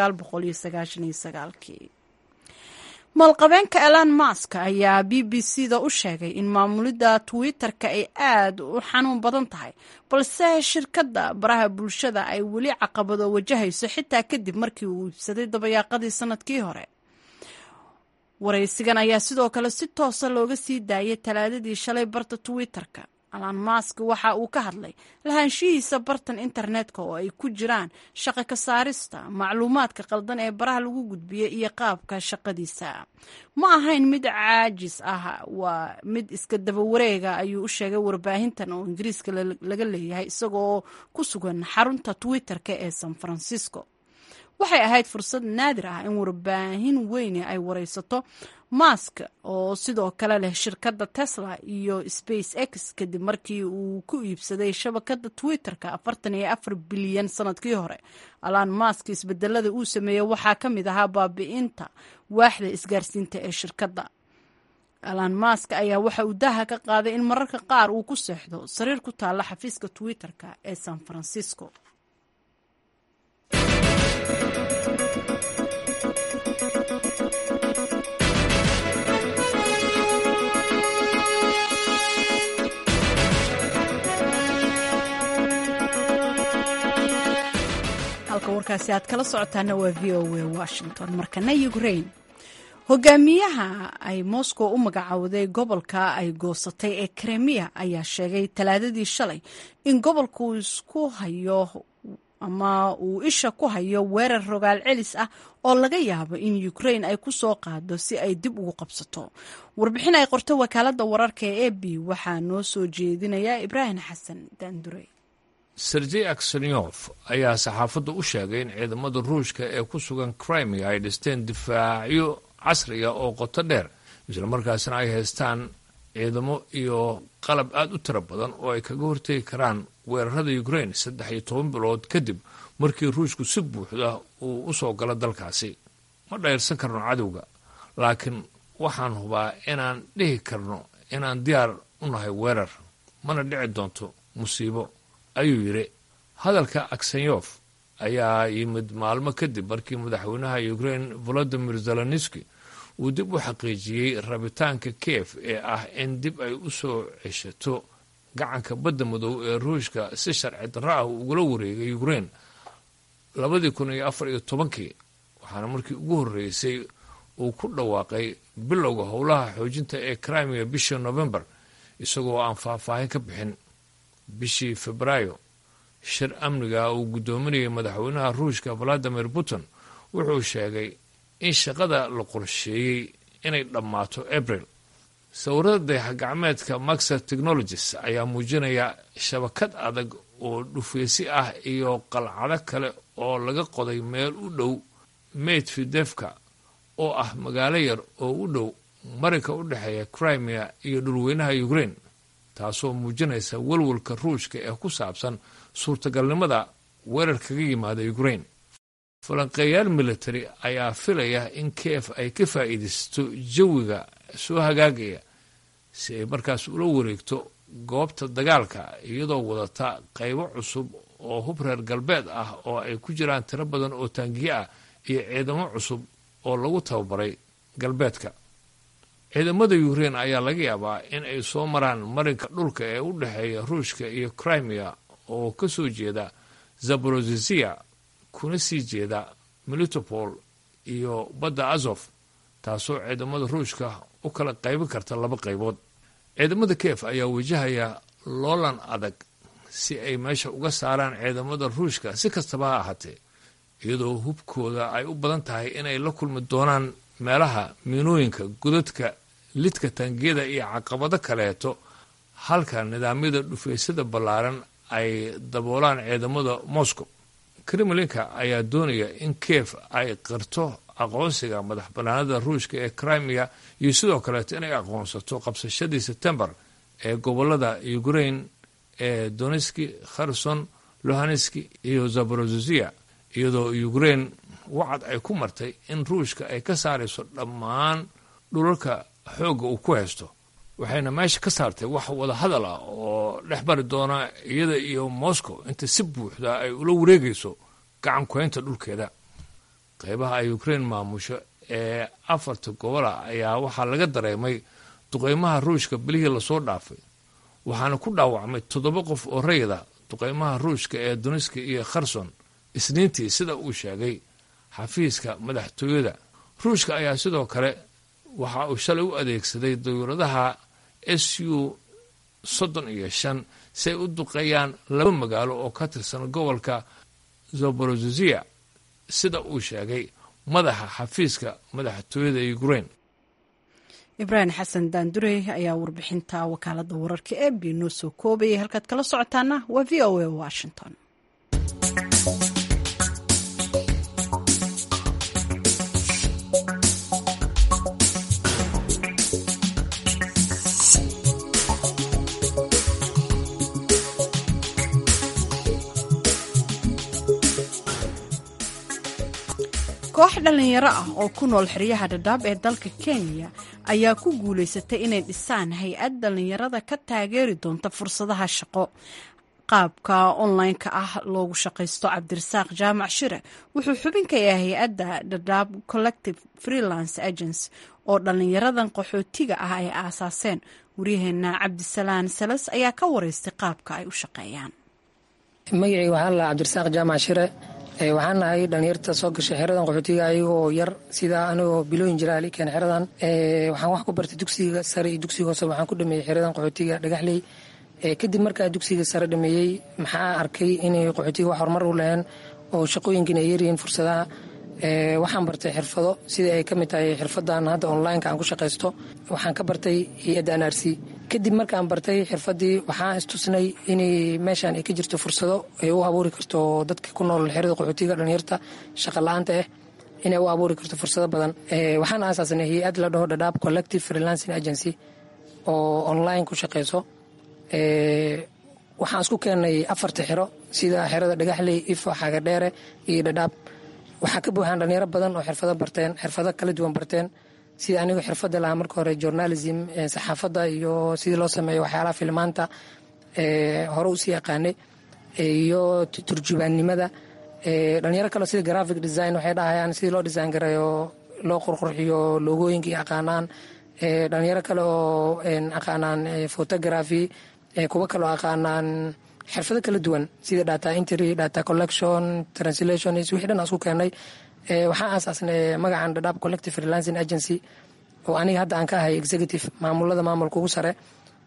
kii maalqabeenka elon mask ayaa b b c da u sheegay in maamulidda twitter-ka ay aad u xanuun badan tahay balse shirkadda baraha bulshada ay weli caqabado wajahayso xitaa kadib markii uu iibsaday dabayaaqadii sanadkii hore waraysigan ayaa sidoo kale si toosa looga sii daayay talaadadii shalay barta twitter-ka alan mask waxa uu ka hadlay lahaanshihiisa bartan internetka oo ay ku jiraan shaqo ka saarista macluumaadka qaldan ee baraha lagu gudbiyey iyo qaabka shaqadiisa ma ahayn mid caajis ah waa mid iska daba wareega ayuu u sheegay warbaahintan oo ingiriiska laga leeyahay isagoo ku sugan xarunta twitter-ka ee san francisco waxay ahayd fursad naadir ah in warbaahin weyne ay waraysato mask oo sidoo kale leh shirkadda tesla iyo space x kadib markii uu ku iibsaday shabakadda twitter-ka afartan iyo afar bilyan sanadkii hore alan mask isbedelada uu sameeyey waxaa ka mid ahaa baabi'inta waaxda isgaarsiinta ee shirkadda alan mask ayaa waxa uu daaha ka qaaday in mararka qaar uu ku seexdo sariir ku taalla xafiiska twitter-ka ee san francisco halka warkaasi aad kala socotaana waa v o a washington markana ukrain hogaamiyaha ay moscow u magacowday gobolka ay goosatay ee kremiya ayaa sheegay talaadadii shalay in gobolka uu isku hayo ama uu isha ku hayo weerar rogaal celis ah oo laga yaabo in ukrain ay ku soo qaado si ay dib ugu qabsato warbixin ay qorto wakaaladda wararka ee a b waxaa noo soo jeedinaya ibraahim xasan daandure sergey aksenyof ayaa saxaafadda u sheegay in ciidamada ruushka ee ku sugan crimea ay dhisteen difaacyo casriga oo qoto dheer islamarkaasna ay haystaan ciidamo iyo qalab aada u tiro badan oo ay kaga hortegi karaan weerarada ukrain saddex iyo toban bilood kadib markii ruushku si buuxda uu u soo galo dalkaasi ma dhayrsan karno cadowga laakiin waxaan hubaa inaan dhihi karno inaan diyaar u nahay weerar mana dhici doonto musiibo ayuu yidhi hadalka aksenyof ayaa yimid maalmo kadib markii madaxweynaha ukrain volodimir zelenski uu dib u xaqiijiyey rabitaanka kiev ee ah in dib ay u soo ceshato gacanka badda madow ee ruushka si sharci darro ah ugula wareegay ukrain labadii kun iyo afar iyo tobankii waxaana markii ugu horreysay uu ku dhawaaqay bilowga howlaha xoojinta ee crimea bishii novembar isagoo aan faahfaahin ka bixin bishii febraayo shir amniga uu guddoominayay madaxweynaha ruushka valadimir putin wuxuu sheegay in shaqada la qorsheeyey inay dhammaato abril sawirada dayaxgacmeedka maxer technologies ayaa muujinaya shabakad adag oo dhufeysi ah iyo qalcado kale oo laga qoday meel u dhow medvedevka oo ah magaalo yar oo u dhow marinka u dhexeeya crimea iyo dhulweynaha ukrain taasoo muujinaysa walwalka ruushka ee ku saabsan suurtagalnimada weerar kaga yimaada ukrain falanqeeyaal military ayaa filaya in kiev ay ka faa'iidaysato jawiga soo hagaagaya si ay markaas ula wareegto goobta dagaalka iyadoo wadata qaybo cusub oo hub reer galbeed ah oo ay ku jiraan tiro badan oo taangiye ah iyo ciidamo cusub oo lagu tababaray galbeedka ciidamada ukrein ayaa laga yaabaa in ay soo maraan marinka dhulka ee u dhexeeya ruushka iyo crimea oo ka soo jeeda zaborozisia kuna sii jeeda melitopol iyo badda azof taasoo ciidamada ruushka u kala qaybin karta laba qaybood ciidamada kiev ayaa wajahaya loolan adag si ay meesha uga saaraan ciidamada ruushka si kastaba ha ahaatee iyadoo hubkooda ay u badan tahay inay la kulmi doonaan meelaha miinooyinka godadka lidka taangiyada iyo caqabado kaleeto halka nidaamyada dhufeysada ballaaran ay daboolaan ciidamada moscow kremlinka ayaa doonaya in kiev ay qirto aqoonsiga madax bannaanada ruushka ee crimea iyo sidoo kaleeto inay aqoonsato qabsashadii sebtembar ee gobolada ukrain ee donetski kherson lohaneski iyo zaborozisia iyadoo ukrain wacad ay ku martay in ruushka ay ka saarayso dhammaan dhulalka xoogga uu ku haysto waxayna meesha ka saartay wax wada hadal ah oo dhex bari doona iyada iyo moscow inta si buuxda ay ula wareegayso gacan kuhaynta dhulkeeda qaybaha ay ukrain maamusho ee afarta gobola ayaa waxaa laga dareemay duqeymaha ruushka bilihii lasoo dhaafay waxaana ku dhaawacmay toddoba qof oo rayida duqeymaha ruushka ee duniska iyo kherson isniintii sida uu sheegay xafiiska madaxtooyada ruushka ayaa sidoo kale waxa uu shalay u adeegsaday dawladaha s u soddon iyo shan si ay u duqeeyaan laba magaalo oo ka tirsan gobolka zaborozisia sida uu sheegay madaxa xafiiska madaxtooyada ukrain ibraahim xasan daandurey ayaa warbixinta wakaalada wararka ee b noo soo koobayay halkaad kala socotaana waa v o a washington koox dhallinyaro ah oo ku nool xeryaha dhadhaab ee dalka kenya ayaa ku guulaysatay inay dhisaan hay-ad dhallinyarada ka taageeri doonta fursadaha shaqo qaabka online-ka ah loogu shaqaysto cabdirasaaq jaamac shire wuxuu xubin ka yahay hay-adda dhadhaab collective freelance agency oo dhallinyaradan qaxootiga ah ay aasaaseen waryaheena cabdisalaan salas ayaa ka wareystay qaabka ay u shaqeeyaan magacii waxaa la cabdirasaaq jaamac shire waxaan nahay dhalinyarta soo gashay xeradan qaxootiga ayagoo yar sida anigoo bilooyin jira alikeen xeradan waxaan wax ku bartay dugsiga sare iyo dugsiga hoose waxaan ku dhameeyey xeradan qaxootiga dhagaxley kadib markaa dugsiga sare dhameeyey maxaa arkay inay qaxootiga wax horumar u laheen oo shaqooyinkiina ay yaryihiin fursadaha waxaan bartay xirfado sida ay ka mid tahay xirfadan hadda onlineka aan ku shaqaysto waxaan ka bartay hay-adda n r c kadib markaan bartay xirfadii waxaan istusnay inay meeshaan ay ka jirto fursado ay u abuuri karto dadka ku nool xerada qaxootiga dhalinyarta shaqa la-aanta ah inay u abuuri karto fursado badan waxaan aasaasnay hay-ad la dhaho dhadhaab collective freelancing agency oo online ku shaqeyso waxaan isku keenay afarta xero sida xerada dhagaxley ifo xagadheere iyo dhadhaab waxaa ka buuxaan dhalinyaro badan oo xirfado barteen xirfado kala duwan barteen sida anigu xirfada lahaa marka hore journalism saxaafadda iyo sidii loo sameeyo waxyaalaha filmaanta hore usii yaqaanay iyo turjubaannimada dhalinyaro kaleo sida graphic design waxay dhahayaan sidii loo design gareeyo loo qurqurxiyo loogooyinka iyo aqaanaan dhalinyaro kale oo aqaanaan photography kuwo kaleo aqaanaan xirfado kala duwan sida data entry data collection translation wixii dhan aan isku keenay waxaan aasaasnay magacan dhadhaab collective freelancing agency oo aniga hadda aan ka ahay executive maamulada maamulka ugu sare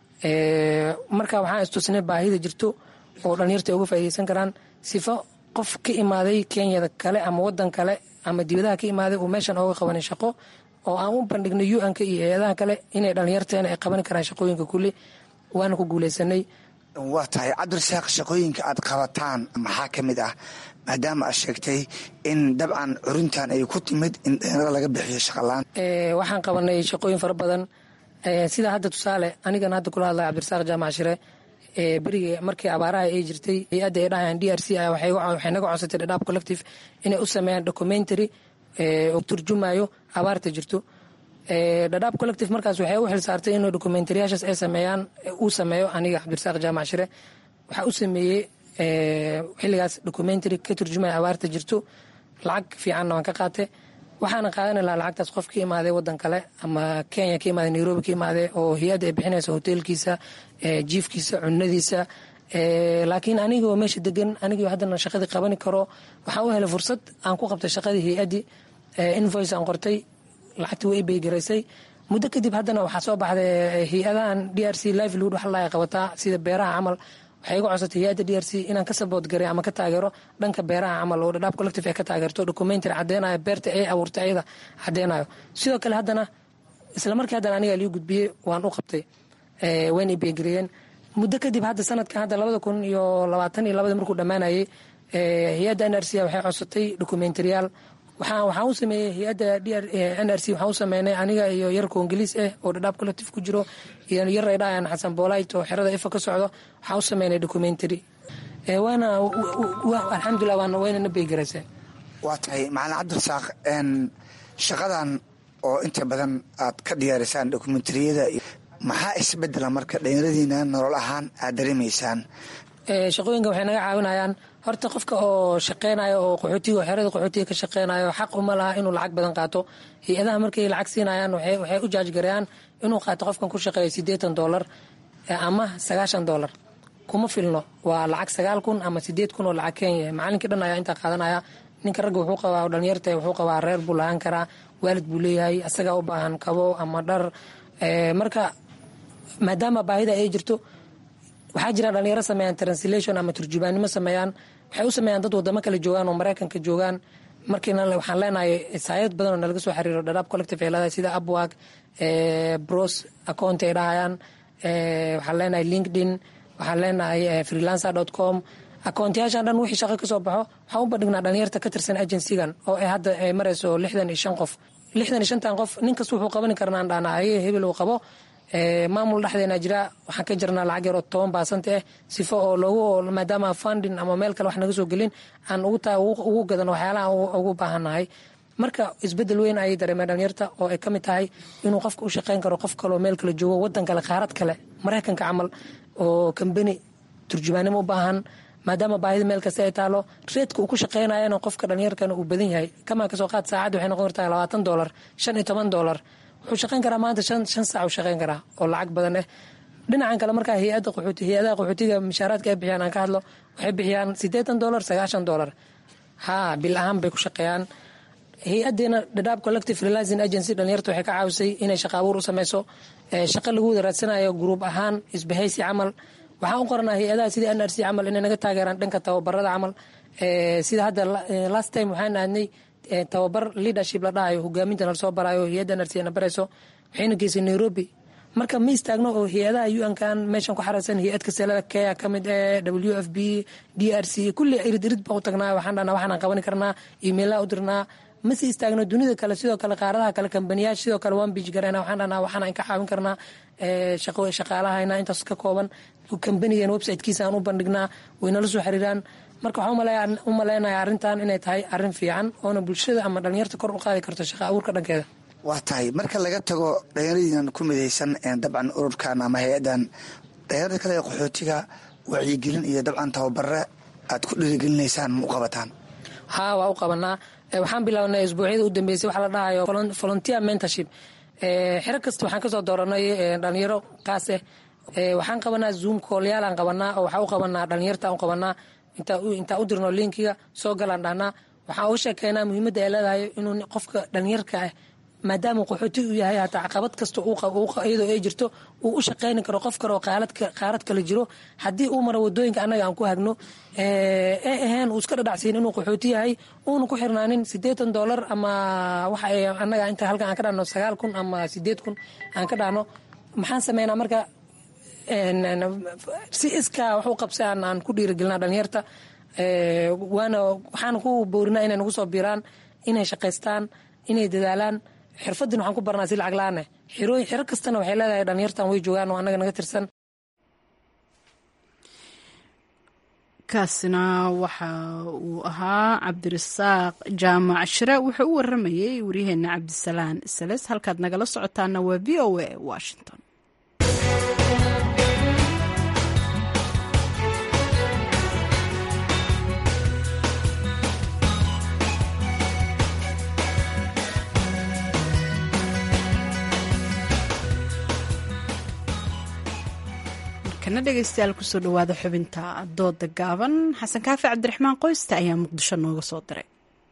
marka waxaan istusnay baahida jirto oo dhalinyarta ay uga faa'iideysan karaan sifo qof ka imaaday kenyada kale ama wadan kale ama dibadaha ka imaaday uu meeshan ooga qabanay shaqo oo aan u bandhignay un-ka iyo hay-adaha kale inay dhalinyarteena ay qaban karaan shaqooyinka kulli waana ku guuleysanay waa tahay cabdirasaaq shaqooyinka aad qabataan maxaa ka mid ah maadaama aad sheegtay in dabcan curintan ay ku timid in dhalinyarada laga bixiyo shaqalaan waxaan qabanay shaqooyin fara badan sida hadda tusaale anigan hadda kula hadlaya cabdirasaaq jaamac shire beriga markii abaaraha ay jirtay hay-adda ay dhahayaan d r c waxay naga codsatay dhadhaab collective inay u sameeyaan documentary oo turjumayo abaarta jirto dhadhaab collective markaas waxay u xilsaartay inuu documentaryaashaas ay sameeyaan uu sameeyo aniga cabdirasaaq jaamac shire waxaa u sameeyey xilligaas documentary ka turjumaya abaarta jirto lacag fiicanna waan ka qaatay waxaana qaadan lahaa lacagtaas qof ka imaaday wadan kale ama kenya ka imaaday nairobi ka imaaday oo hay-adda ay bixinaysa hoteelkiisa jiifkiisa cunadiisa laakiin anigoo meesha degan anigoo haddana shaqadii qabani karo waxaan u helay fursad aan ku qabtay shaqadii hay-addii invoice aan qortay lacagtii way beygaraysay muddo kadib haddana waxaa soo baxday hay-adahan d r c livelood wax la qabataa sida beeraha camal waxay iga codsatay hay-adda d r c inaan ka sabood garay ama ka taageero dhanka beeraha camal oo dhadhaab collective ay ka taageerto documentary caddeynayo beerta ay abuurtay ayada caddeynayo sidoo kale haddana isla markii haddana aniga liu gudbiyey waan u qabtay wayna i beegareeyeen muddo kadib hadda sanadkan hadda labada kun iyo labaatan iyo labada markuu dhammaanayay hay-adda n r c waxay codsatay documentariyaal waxaan waxaan u sameeyey hay-adda n r c waxaan u sameynay aniga iyo yar koongaliis ah oo dhadhaab collective ku jiro iyo yar ay dhahayaan xasan boolayt oo xerada ifa ka socdo waxaan u sameynay documentary waana alxamdulilah waana wayna na beygaraysay waa tahay macalin cabdirasaaq shaqadan oo inta badan aad ka diyaarisaan dokumentariyada maxaa isbedela marka dhalinyaradiina nolol ahaan aad dareemaysaan shaqooyinka waxay naga caawinayaan horta qofka oo shaqeynayo oo qaxootiga xerada qaxootiga ka shaqeynayo xaq uma laha inuu lacag badan qaato hay-adaha markay lacag siinayaan waxay u jaajgareeyaan inuu qaato qofkan ku shaqeeyo siddeetan doolar ama sagaashan doolar kuma filno waa lacag sagaal kun ama sideed kun oo lacag kenya macalinkii dhan ayaa intaa qaadanaya ninka ragga wuxuu qabaa dhalinyarta wuxuu qabaa reer buu lahaan karaa waalid buu leeyahay asagaa u baahan kabo ama dhar marka maadaama baahida ay jirto waxaa jira dhalinyaro sameeyaan translation ama turjubaannimo sameeyaan waxay u sameeyaan dad wadamo kale joogaan oo maraykanka joogaan markiina waxaan leenahay saayad badan oo nalaga soo xiriiro dhadhaab collective ay leedahay sida upwork bros account ay dhahayaan waxaan leenahay linkedin waxaan leenahay freelancer dot com akoontayaashan dhan wixii shaqo kasoo baxo waxaan u bandhignaa dhalinyarta ka tirsan agencygan oo ay hadda ay marayso lixdan iyo shan qof lixdan iyo shantan qof nin kasta wuxuu qaban karnaan dhaana aye hebel uu qabo maamul dhexdeena jira waxaan ka jirnaa lacag yar oo toban baasanta ah sifo oo loogu maadaama funding ama meel kale wax naga soo gelin aan ugu gadan waxyaalaha ugu baahannahay marka isbedel weyn ayay dareemeen dhalinyarta oo ay ka mid tahay inuu qofka u shaqeyn karo qof kaleo meel kale joogo wadan kale qaarad kale maraykanka camal oo kambani turjubaanimo u baahan maadaama baahida meel kasta ay taalo reedka uu ku shaqeynayana qofka dhalinyarkana uu badan yahay kamaa kasoo qaad saacad waxay noqon kartaa labaatan doolar shan iyo toban doolar wuxuu shaqeyn karaa maanta shan shan saac uu shaqeyn karaa oo lacag badan ah dhinacan kale markaa hay-adda qaxooti hay-adaha qaxootiga mishaaraadka ay bixiyaan aan ka hadlo waxay bixiyaan siddeetan doolar sagaashan doolar haa bil ahaan bay ku shaqeeyaan hay-adeena dhadhaab collective realizing agency dhalinyarta waxay ka caawisay inay shaqa abuur u sameyso shaqo lagu wada raadsanayo gruub ahaan isbahaysi camal waxaan u qoranaa hay-adaha sida n r c camal inay naga taageeraan dhanka tababarada camal sida hadda last time waxaan aadnay tababar leadership la dhahayo hogaaminta nala soo barayo hay-adda n r c na barayso waxayna geysay nairobi marka ma istaagno oo hay-adaha un-kan meeshan ku xaraysan hay-ad kaselada kea ka mid ee w f b d r c kulli irid irid baan u tagnaa waxaan dhahnaa waxaan qabani karnaa emailaa u dirnaa mase istaagno dunida kale sidoo kale qaaradaha kale kambaniyaasha sidoo kale waan biij garayna waxaan dhahnaa waxaan ka caawin karnaa shaqaalahayna intaas ka kooban kambanigan websitekiisa aan u bandhignaa waynala soo xiriiraan marka waxaan u maleynayaa arrintan inay tahay arrin fiican oona bulshada ama dhalinyarta kor u qaadi karto shaqa abuurka dhankeeda waa tahay marka laga tago dhalinyaradiinan ku midaysan dabcan ururkan ama hay-adan dhalinyarada kale ee qaxootiga wacyigelin iyo dabcan tababare aad ku dhiirigelinaysaan ma u qabataan haa waa u qabanaa waxaan bilaabnay isbuucyada u dambeysay waxaa la dhahayo volunteer mentorship xero kasta waxaan kasoo dooranay dhalinyaro qaas ah waxaan qabanaa zoom koolyaal aan qabanaa oo waxaa u qabanaa dhalinyarta u qabanaa intaa u dirno linkiga soo galaan dhahnaa waxaan uga sheekeynaa muhiimadda ay leedahay inuu qofka dhalinyarka ah maadaama qaxooti uu yahay hataa caqabad kasta iyadoo ay jirto uu u shaqeyni karo qof kale oo qaarad kale jiro haddii uu maro wadooyinka annaga aan ku hagno ee ahayn uu iska dhadhacsiin inuu qaxooti yahay uuna ku xirnaanin siddeetan doolar ama waxa annaga inta halkan aan ka dhahno sagaal kun ama sideed kun aan ka dhahno maxaan sameynaa marka si iskaa wax u qabsa aan ku dhiirigelinaa dhalinyarta waana waxaan ku boorinaa inay nagu soo biiraan inay shaqaystaan inay dadaalaan xirfadin waxaan ku barnaa si lacag la-aan ah xero kastana waxay leedahay dhalinyartan way joogaan oo annaga naga tirsan kaasina waxa uu ahaa cabdirasaaq jaamac shire wuxuu u waramayey waryaheena cabdisalaan sales halkaad nagala socotaana waa v o a washington markana dhegeystayaal kusoo dhawaada xubinta dooda gaaban xasan kaafi cabdiraxmaan qoysta ayaa muqdisho nooga soo diray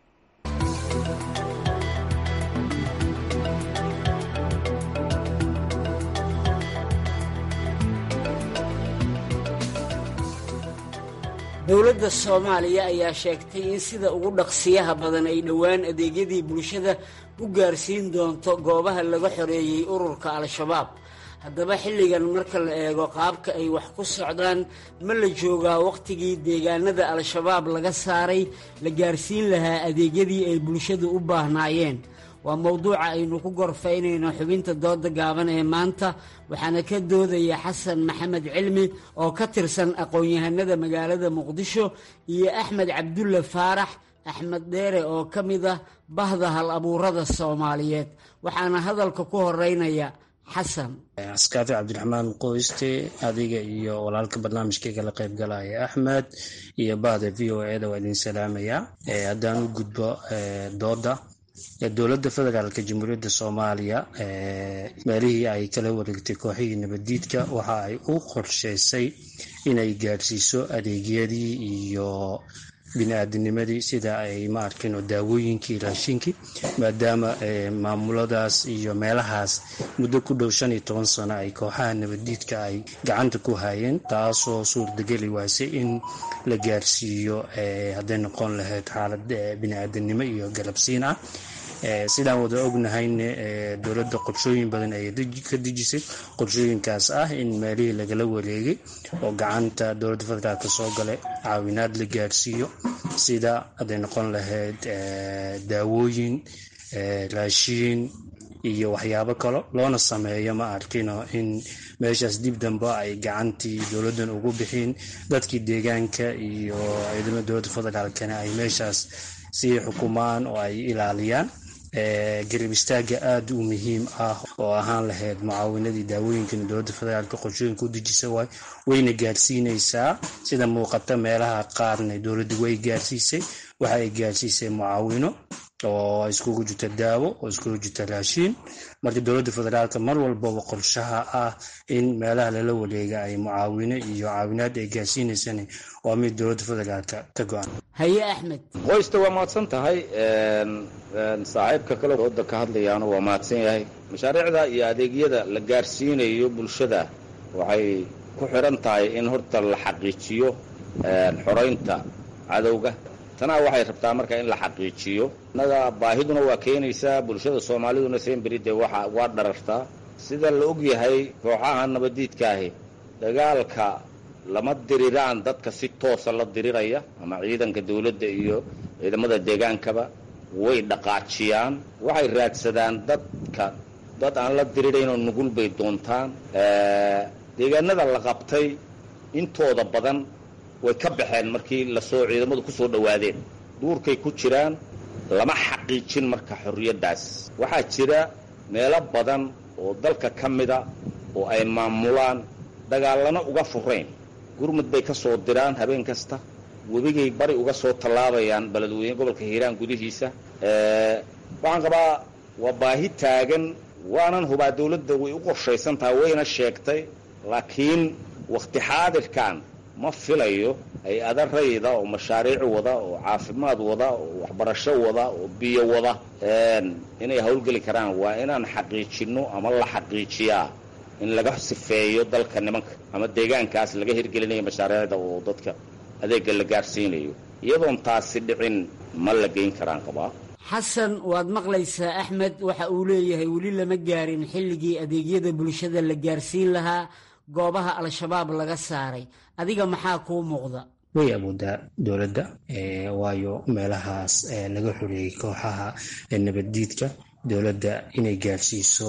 dowladda soomaaliya ayaa sheegtay in sida ugu dhaqsiyaha badan ay dhowaan adeegyadii bulshada u gaarsiin doonto goobaha laga xoreeyey ururka al-shabaab haddaba xilligan marka la eego qaabka ay wax ku socdaan ma la joogaa wakhtigii deegaanada al-shabaab laga saaray la gaarsiin lahaa adeegyadii ay bulshadu u baahnaayeen waa mowduuca aynu ku gorfaynayno xubinta dooda gaaban ee maanta waxaana ka doodaya xasan maxamed cilmi oo ka tirsan aqoon-yahanada magaalada muqdisho iyo axmed cabdulle faarax axmed dheere oo ka mid ah bahda hal abuurada soomaaliyeed waxaana hadalka ku horeynaya xasan askaafi cabdiraxmaan qoyste adiga iyo walaalka barnaamijkayga la qayb galaya axmed iyo bahda v o eda waa idin salaamayaa haddaan u gudbo dooda dowladda federaalk jamhuuriyadda soomaaliya meelihii ay kala wareegtay kooxihii nabaddiidka waxa ay u qorshaysay inay gaarsiiso adeegyadii iyo bini-aadinimadii sida ay ma arkino daawooyinkii raashinkii maadaama maamuladaas iyo meelahaas muddo ku dhow shan iyo toban sano ay kooxaha nabaddiidka ay gacanta ku hayeen taasoo suurtageli waasay in la gaarsiiyo hadday noqon lahayd xaalad bini-aadanimo iyo galabsiin ah sidaan wada ognahayne dowladda qorshooyin badan ayay ka dejisay qorshooyinkaas ah in meelihii lagala wareegay oo gacanta dowladda federaalk soo galay caawinaad la gaarsiiyo sida hadday noqon lahayd daawooyin raashiin iyo waxyaabo kalo loona sameeyo ma arkino in meeshaas dib dambe ay gacantii dowladdan ugu bixin dadkii deegaanka iyo ciidamada dowladda federaalkana ay meeshaas sii xukumaan oo ay ilaaliyaan garab istaaga aada u muhiim ah oo ahaan lahayd mucaawinadii daawooyinkana dowladda federaalk qorshooyinka u dejisa waay wayna gaarsiinaysaa sida muuqata meelaha qaarna dowladdu way gaarsiisay waxa ay gaarsiisay mucaawino oo iskugu jirta daawo oo iskugu jirta raashiin marka dowladda federaalk mar walbaba qorshaha ah in meelaha lala wareega ay mucaawino iyo caawinaad ay gaarsiinaysana waa mid dowladda federaalk ka go-an haye axmed qoysta waa mahadsan tahay saaxiibka kale dooda ka hadlayaana waa mahadsan yahay mashaariicda iyo adeegyada la gaarsiinayo bulshada waxay ku xidhan tahay in horta la xaqiijiyo xoraynta cadowga tanaa waxay rabtaa marka in la xaqiijiyo innaga baahiduna waa keenaysaa bulshada soomaaliduna semberi dee waa waa dharartaa sida la og yahay kooxaha nabaddiidkaahi dagaalka lama diriraan dadka si toosa la diriraya ama ciidanka dawladda iyo ciidamada deegaankaba way dhaqaajiyaan waxay raadsadaan dadka dad aan la diriraynoo nugul bay doontaan deegaanada la qabtay intooda badan way ka baxeen markii lasoo ciidamadu ku soo dhowaadeen duurkay ku jiraan lama xaqiijin marka xorriyaddaas waxaa jira meelo badan oo dalka ka mida oo ay maamulaan dagaallana uga furayn gurmud bay ka soo diraan habeen kasta webigay bari uga soo tallaabayaan beledweyne gobolka hiiraan gudihiisa waxaan qabaa waa baahi taagan waanan hubaa dawladda way u qorshaysan tahay wayna sheegtay laakiin wakhti xaadirkan ma filayo hay ada rayda oo mashaariic wada oo caafimaad wada oo waxbarasho wada oo biyo wada inay howlgeli karaan waa inaan xaqiijinno ama la xaqiijiyaa in laga sifeeyo dalka nimanka ama deegaankaas laga hirgelinayo mashaariicda oo dadka adeega la gaarsiinayo iyadoon taasi dhicin ma la geyn karaan qabaa xasan waad maqlaysaa axmed waxa uu leeyahay weli lama gaarin xilligii adeegyada bulshada la gaarsiin lahaa goobaha al-shabaab laga saaray adiga maxaa kuu muuqda way awoodaa dowladda waayo meelahaas laga xoreeyey kooxaha nabaddiidka dowladda inay gaarsiiso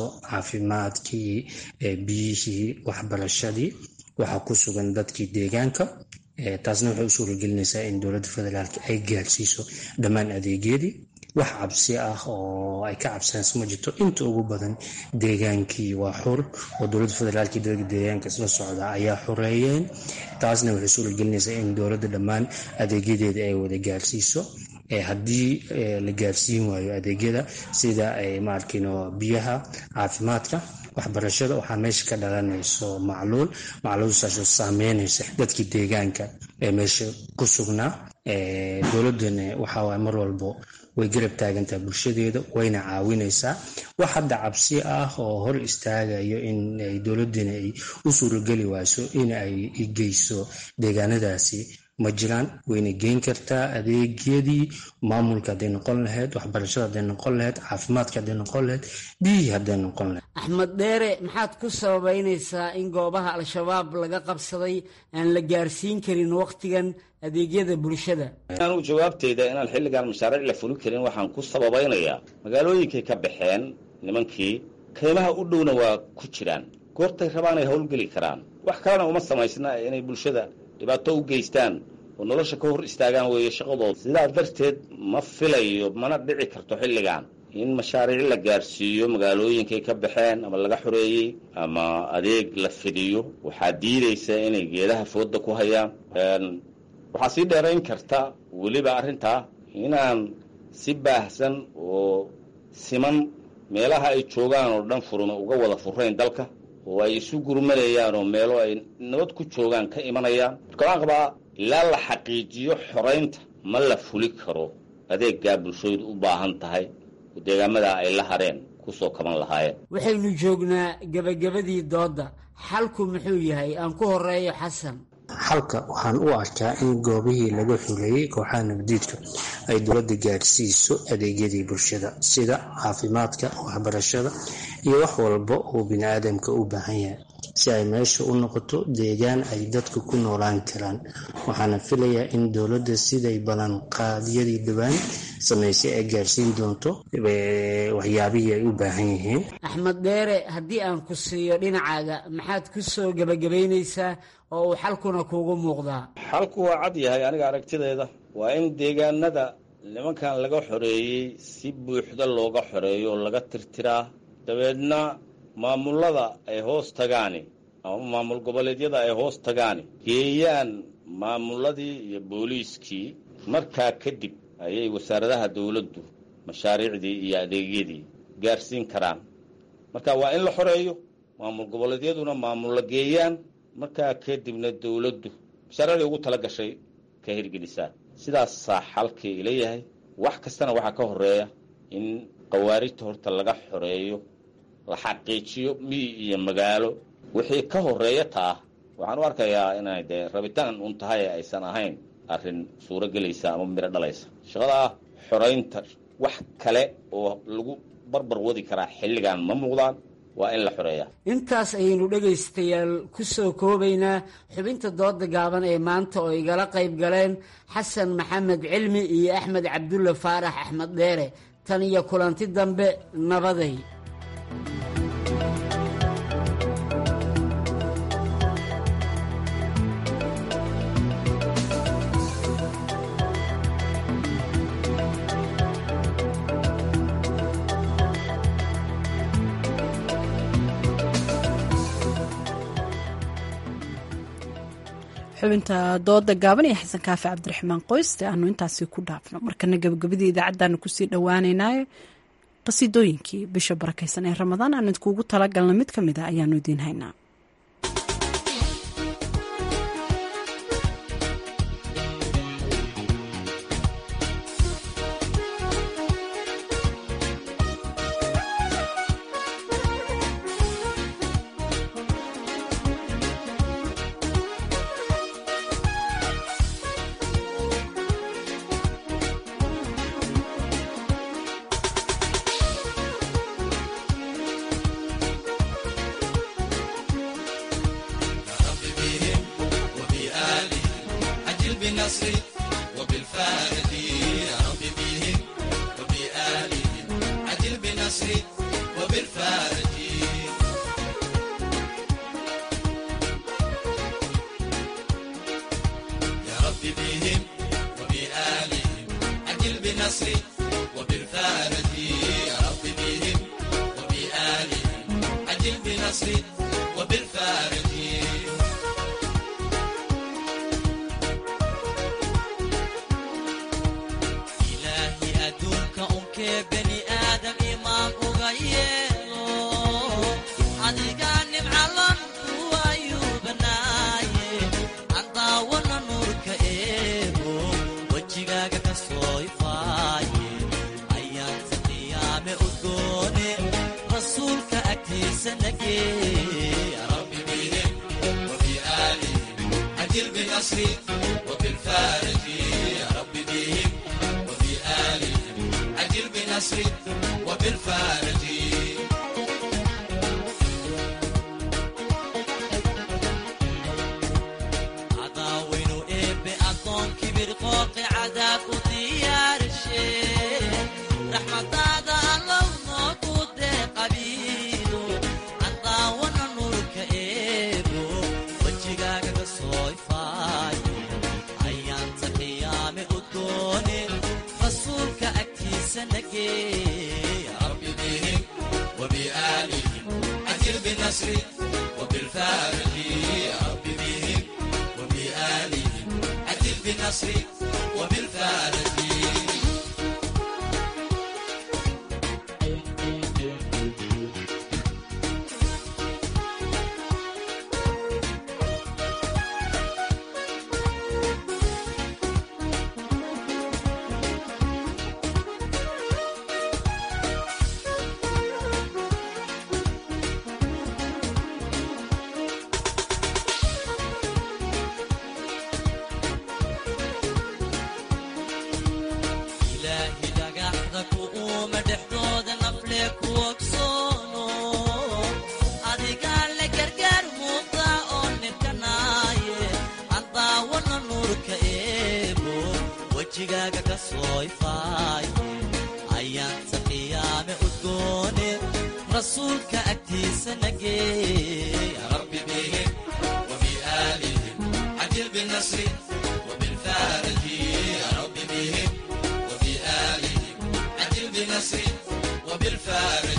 caafimaadkii biyihii waxbarashadii waxaa ku sugan dadkii deegaanka taasna waxay u suuragelinaysaa in dowladda federaalka ay gaarsiiso dhammaan adeegyadii wax cabsi ah oo ay ka cabsanayso ma jirto inta ugu badan deegaankii waa xur oo dowladda federaalka iyo dadka deegaanka isla socda ayaa xoreeyeen taasna waxay suuragelinaysaa in dowladda dhammaan adeegyadeeda ay wada gaarsiiso haddii la gaarsiin waayo adeegyada sida maarkino biyaha caafimaadka waxbarashada waxaa meesha ka dhalanayso macluul macluulsaasoo saameynaysa dadkii deegaanka ee meesha ku sugnaa dowladana waxawaay mar walbo way garab taagantaha bulshadeeda wayna caawinaysaa wax hadda cabsi ah oo hor istaagayo in dowladana ay u suurageli wayso in ay geyso deegaanadaasi ma jiraan wayna geyn kartaa adeegyadii maamulka hadday noqon lahayd waxbarashada hadday noqon lahayd caafimaadka hadday noqon lahayd biyihii hadday noqon lahayd axmed dheere maxaad ku sababeynaysaa in goobaha al-shabaab laga qabsaday aan la gaarsiin karin wakhtigan adeegyada bulshada anugu jawaabteyda inaan xilligan mashaariic la fulin karin waxaan ku sababaynayaa magaalooyinkay ka baxeen nimankii kaymaha u dhowna waa ku jiraan goortay rabaan ay howlgeli karaan wax kalena uma samaysna inay bulshada dhibaato u geystaan oo nolosha ka hor istaagaan weeye shaqadooda sidaa darteed ma filayo mana dhici karto xilligan in mashaariic la gaarsiiyo magaalooyinkay ka baxeen ama laga xoreeyey ama adeeg la fidiyo waxaa diidaysa inay geedaha fooda ku hayaan waxaa sii dheerayn karta weliba arrintaa inaan si baahsan oo siman meelaha ay joogaan oo dhan furuma uga wada furayn dalka oo ay isu gurmanayaan oo meelo ay nabad ku joogaan ka imanayaan marka waxaan qabaa ilaa la xaqiijiyo xoraynta ma la fuli karo adeeggaa bulshoodu u baahan tahay oo deegaamadaa ay la hareen kusoo kaban lahaayeen waxaynu joognaa gebagabadii doodda xalku muxuu yahay aan ku horeeyo xasan xalka waxaan u arkaa in goobihii laga xuleeyey kooxaha nabadiidka ay dowladda gaarsiiso adeegyadii bulshada sida caafimaadka waxbarashada iyo wax walba uu bini-aadamka u baahan yahay si ay meesha u noqoto deegaan ay dadka ku noolaan karaan waxaana filayaa in dowladda siday ballanqaadyadii dhowaan samaysay ay gaarsiin doonto waxyaabihii ay u baahan yihiin axmed dheere haddii aan ku siiyo dhinacaaga maxaad ku soo gebagabaynaysaa oo uu xalkuna kuugu muuqdaa xalku waa cad yahay aniga aragtideeda waa in deegaanada nimankan laga xoreeyey si buuxda looga xoreeyo oo laga tirtiraa dabeedna maamullada ay hoos tagaani ama maamul goboleedyada ay hoos tagaani geeyaan maamulladii iyo booliiskii markaa kadib ayay wasaaradaha dowladdu mashaariicdii iyo adeegyadii gaarsiin karaan marka waa in la xoreeyo maamul goboleedyaduna maamulla geeyaan markaa kadibna dowladdu mashaariicdii ugu tala gashay ka hirgelisaa sidaasaa xalkii ila yahay wax kastana waxaa ka horeeya in khawaarijta horta laga xoreeyo la xaqiijiyo miyi iyo magaalo wixii ka horeeya taa waxaan u arkayaa inay dee rabitaan un tahay aysan ahayn arrin suuro gelaysa ama miro dhalaysa shaqadaa xoraynta wax kale oo lagu barbar wadi karaa xilligan ma muuqdaan waa in la xoreeyaa intaas ayaynu dhegaystayaal ku soo koobaynaa xubinta dooda gaaban ee maanta oo igala qayb galeen xasan maxamed cilmi iyo axmed cabdulle faarax axmed dheere tan iyo kulanti dambe nabaday xubinta dooda gaaban iyo xasan kaafi cabdiraxmaan qoyste aanu intaasi ku dhaafno markana gabagabadii idaacaddaanu kusii dhowaaneynaayo qasiidooyinkii bisha barakaysan ee ramadaan aan idkuugu talagalna mid ka mid a ayaanu idiin haynaa بالنصر وبالفارج يا رب بهم وبآلهم عجل بنصر وبالفارج إلهي أدوك أنك بني آدم إمام أغيره adiganim calanku ayuu banaaye andaawana nuurka eego wejigaaga ka soo ifaaye ayaanta qiyaame udgoone rasuulka agtiisa nagee rabbi bihim وبآلهم عجل بنصري وبالفارج يا رب بهم وبآلهم عجل بنصري وبالفارج cadaawinu eebbe addoon kibir qooqi cadaab u diyaarshe raxmadaada allow noogu deeqabiido cadaawana nuurka eebo wejigaaga ka soo ifaaye ayaanta qiyaame udgoone rasuulka agtiisa nagee rabbi bihim وبآلهم عجل بنصري وبالفارج يا رب بهم وبآلهم عجل بنصري وبالفارج ilaahi dhagaxda ku uuma dhexdooda nafle ku ogsoono adigaa le gargaar muuqda oo nibkanaaye andaawana nuurka eebo wejigaaga ka soo ifaaye ayaanta qiyaame udgoone rasuulka agtiisa nagee rabbi bihim وبآلهم عجل بالنصر وبالفارج يا رب بهم وبآلهم عجل بنصر وبالفارج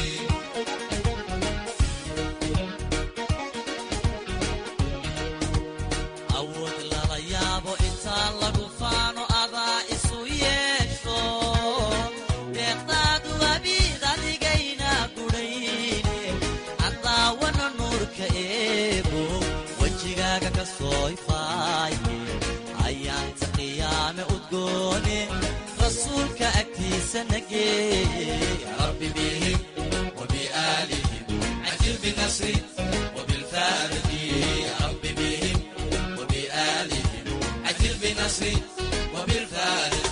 awood lala yaabo intaan lagu faano adaa isu yeesho deeqdaadu abiid adigayna gudhayne andaawana nuurka eebo wejigaaga ka soo ifaaye ayaanta qiyaame udgoone rasuulka agtiisa nagee rabbi bihim وبآلهم عجل بنصري وبالفارج يا رب بهم وبآلهم عجل بنصري وبالفارج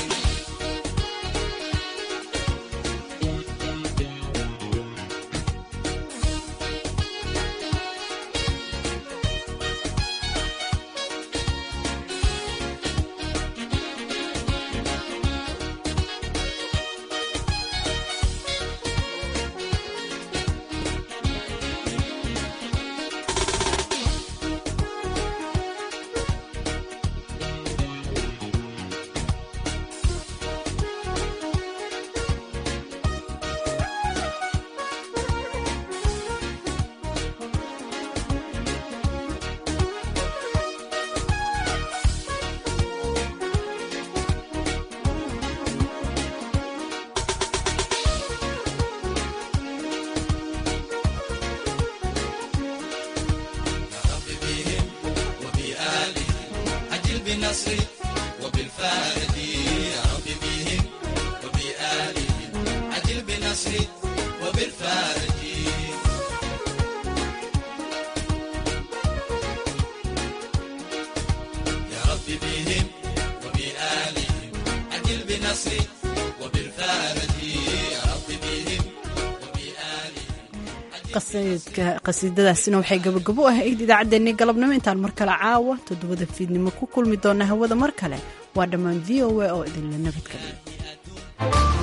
بنصري وبالفارج يا رب بهم وبآلهم عجل بنصري وبالفارج يا رب بهم وبآلهم عجل بنصري وبالفارج يا رب بهم qasiidadaasina waxay gabagabo u ahayd idaacaddeenii galabnimo intaan mar kale caawa toddobada fiidnimo ku kulmi doona hawada mar kale waa dhammaan v o a oo idinla nabadgeliya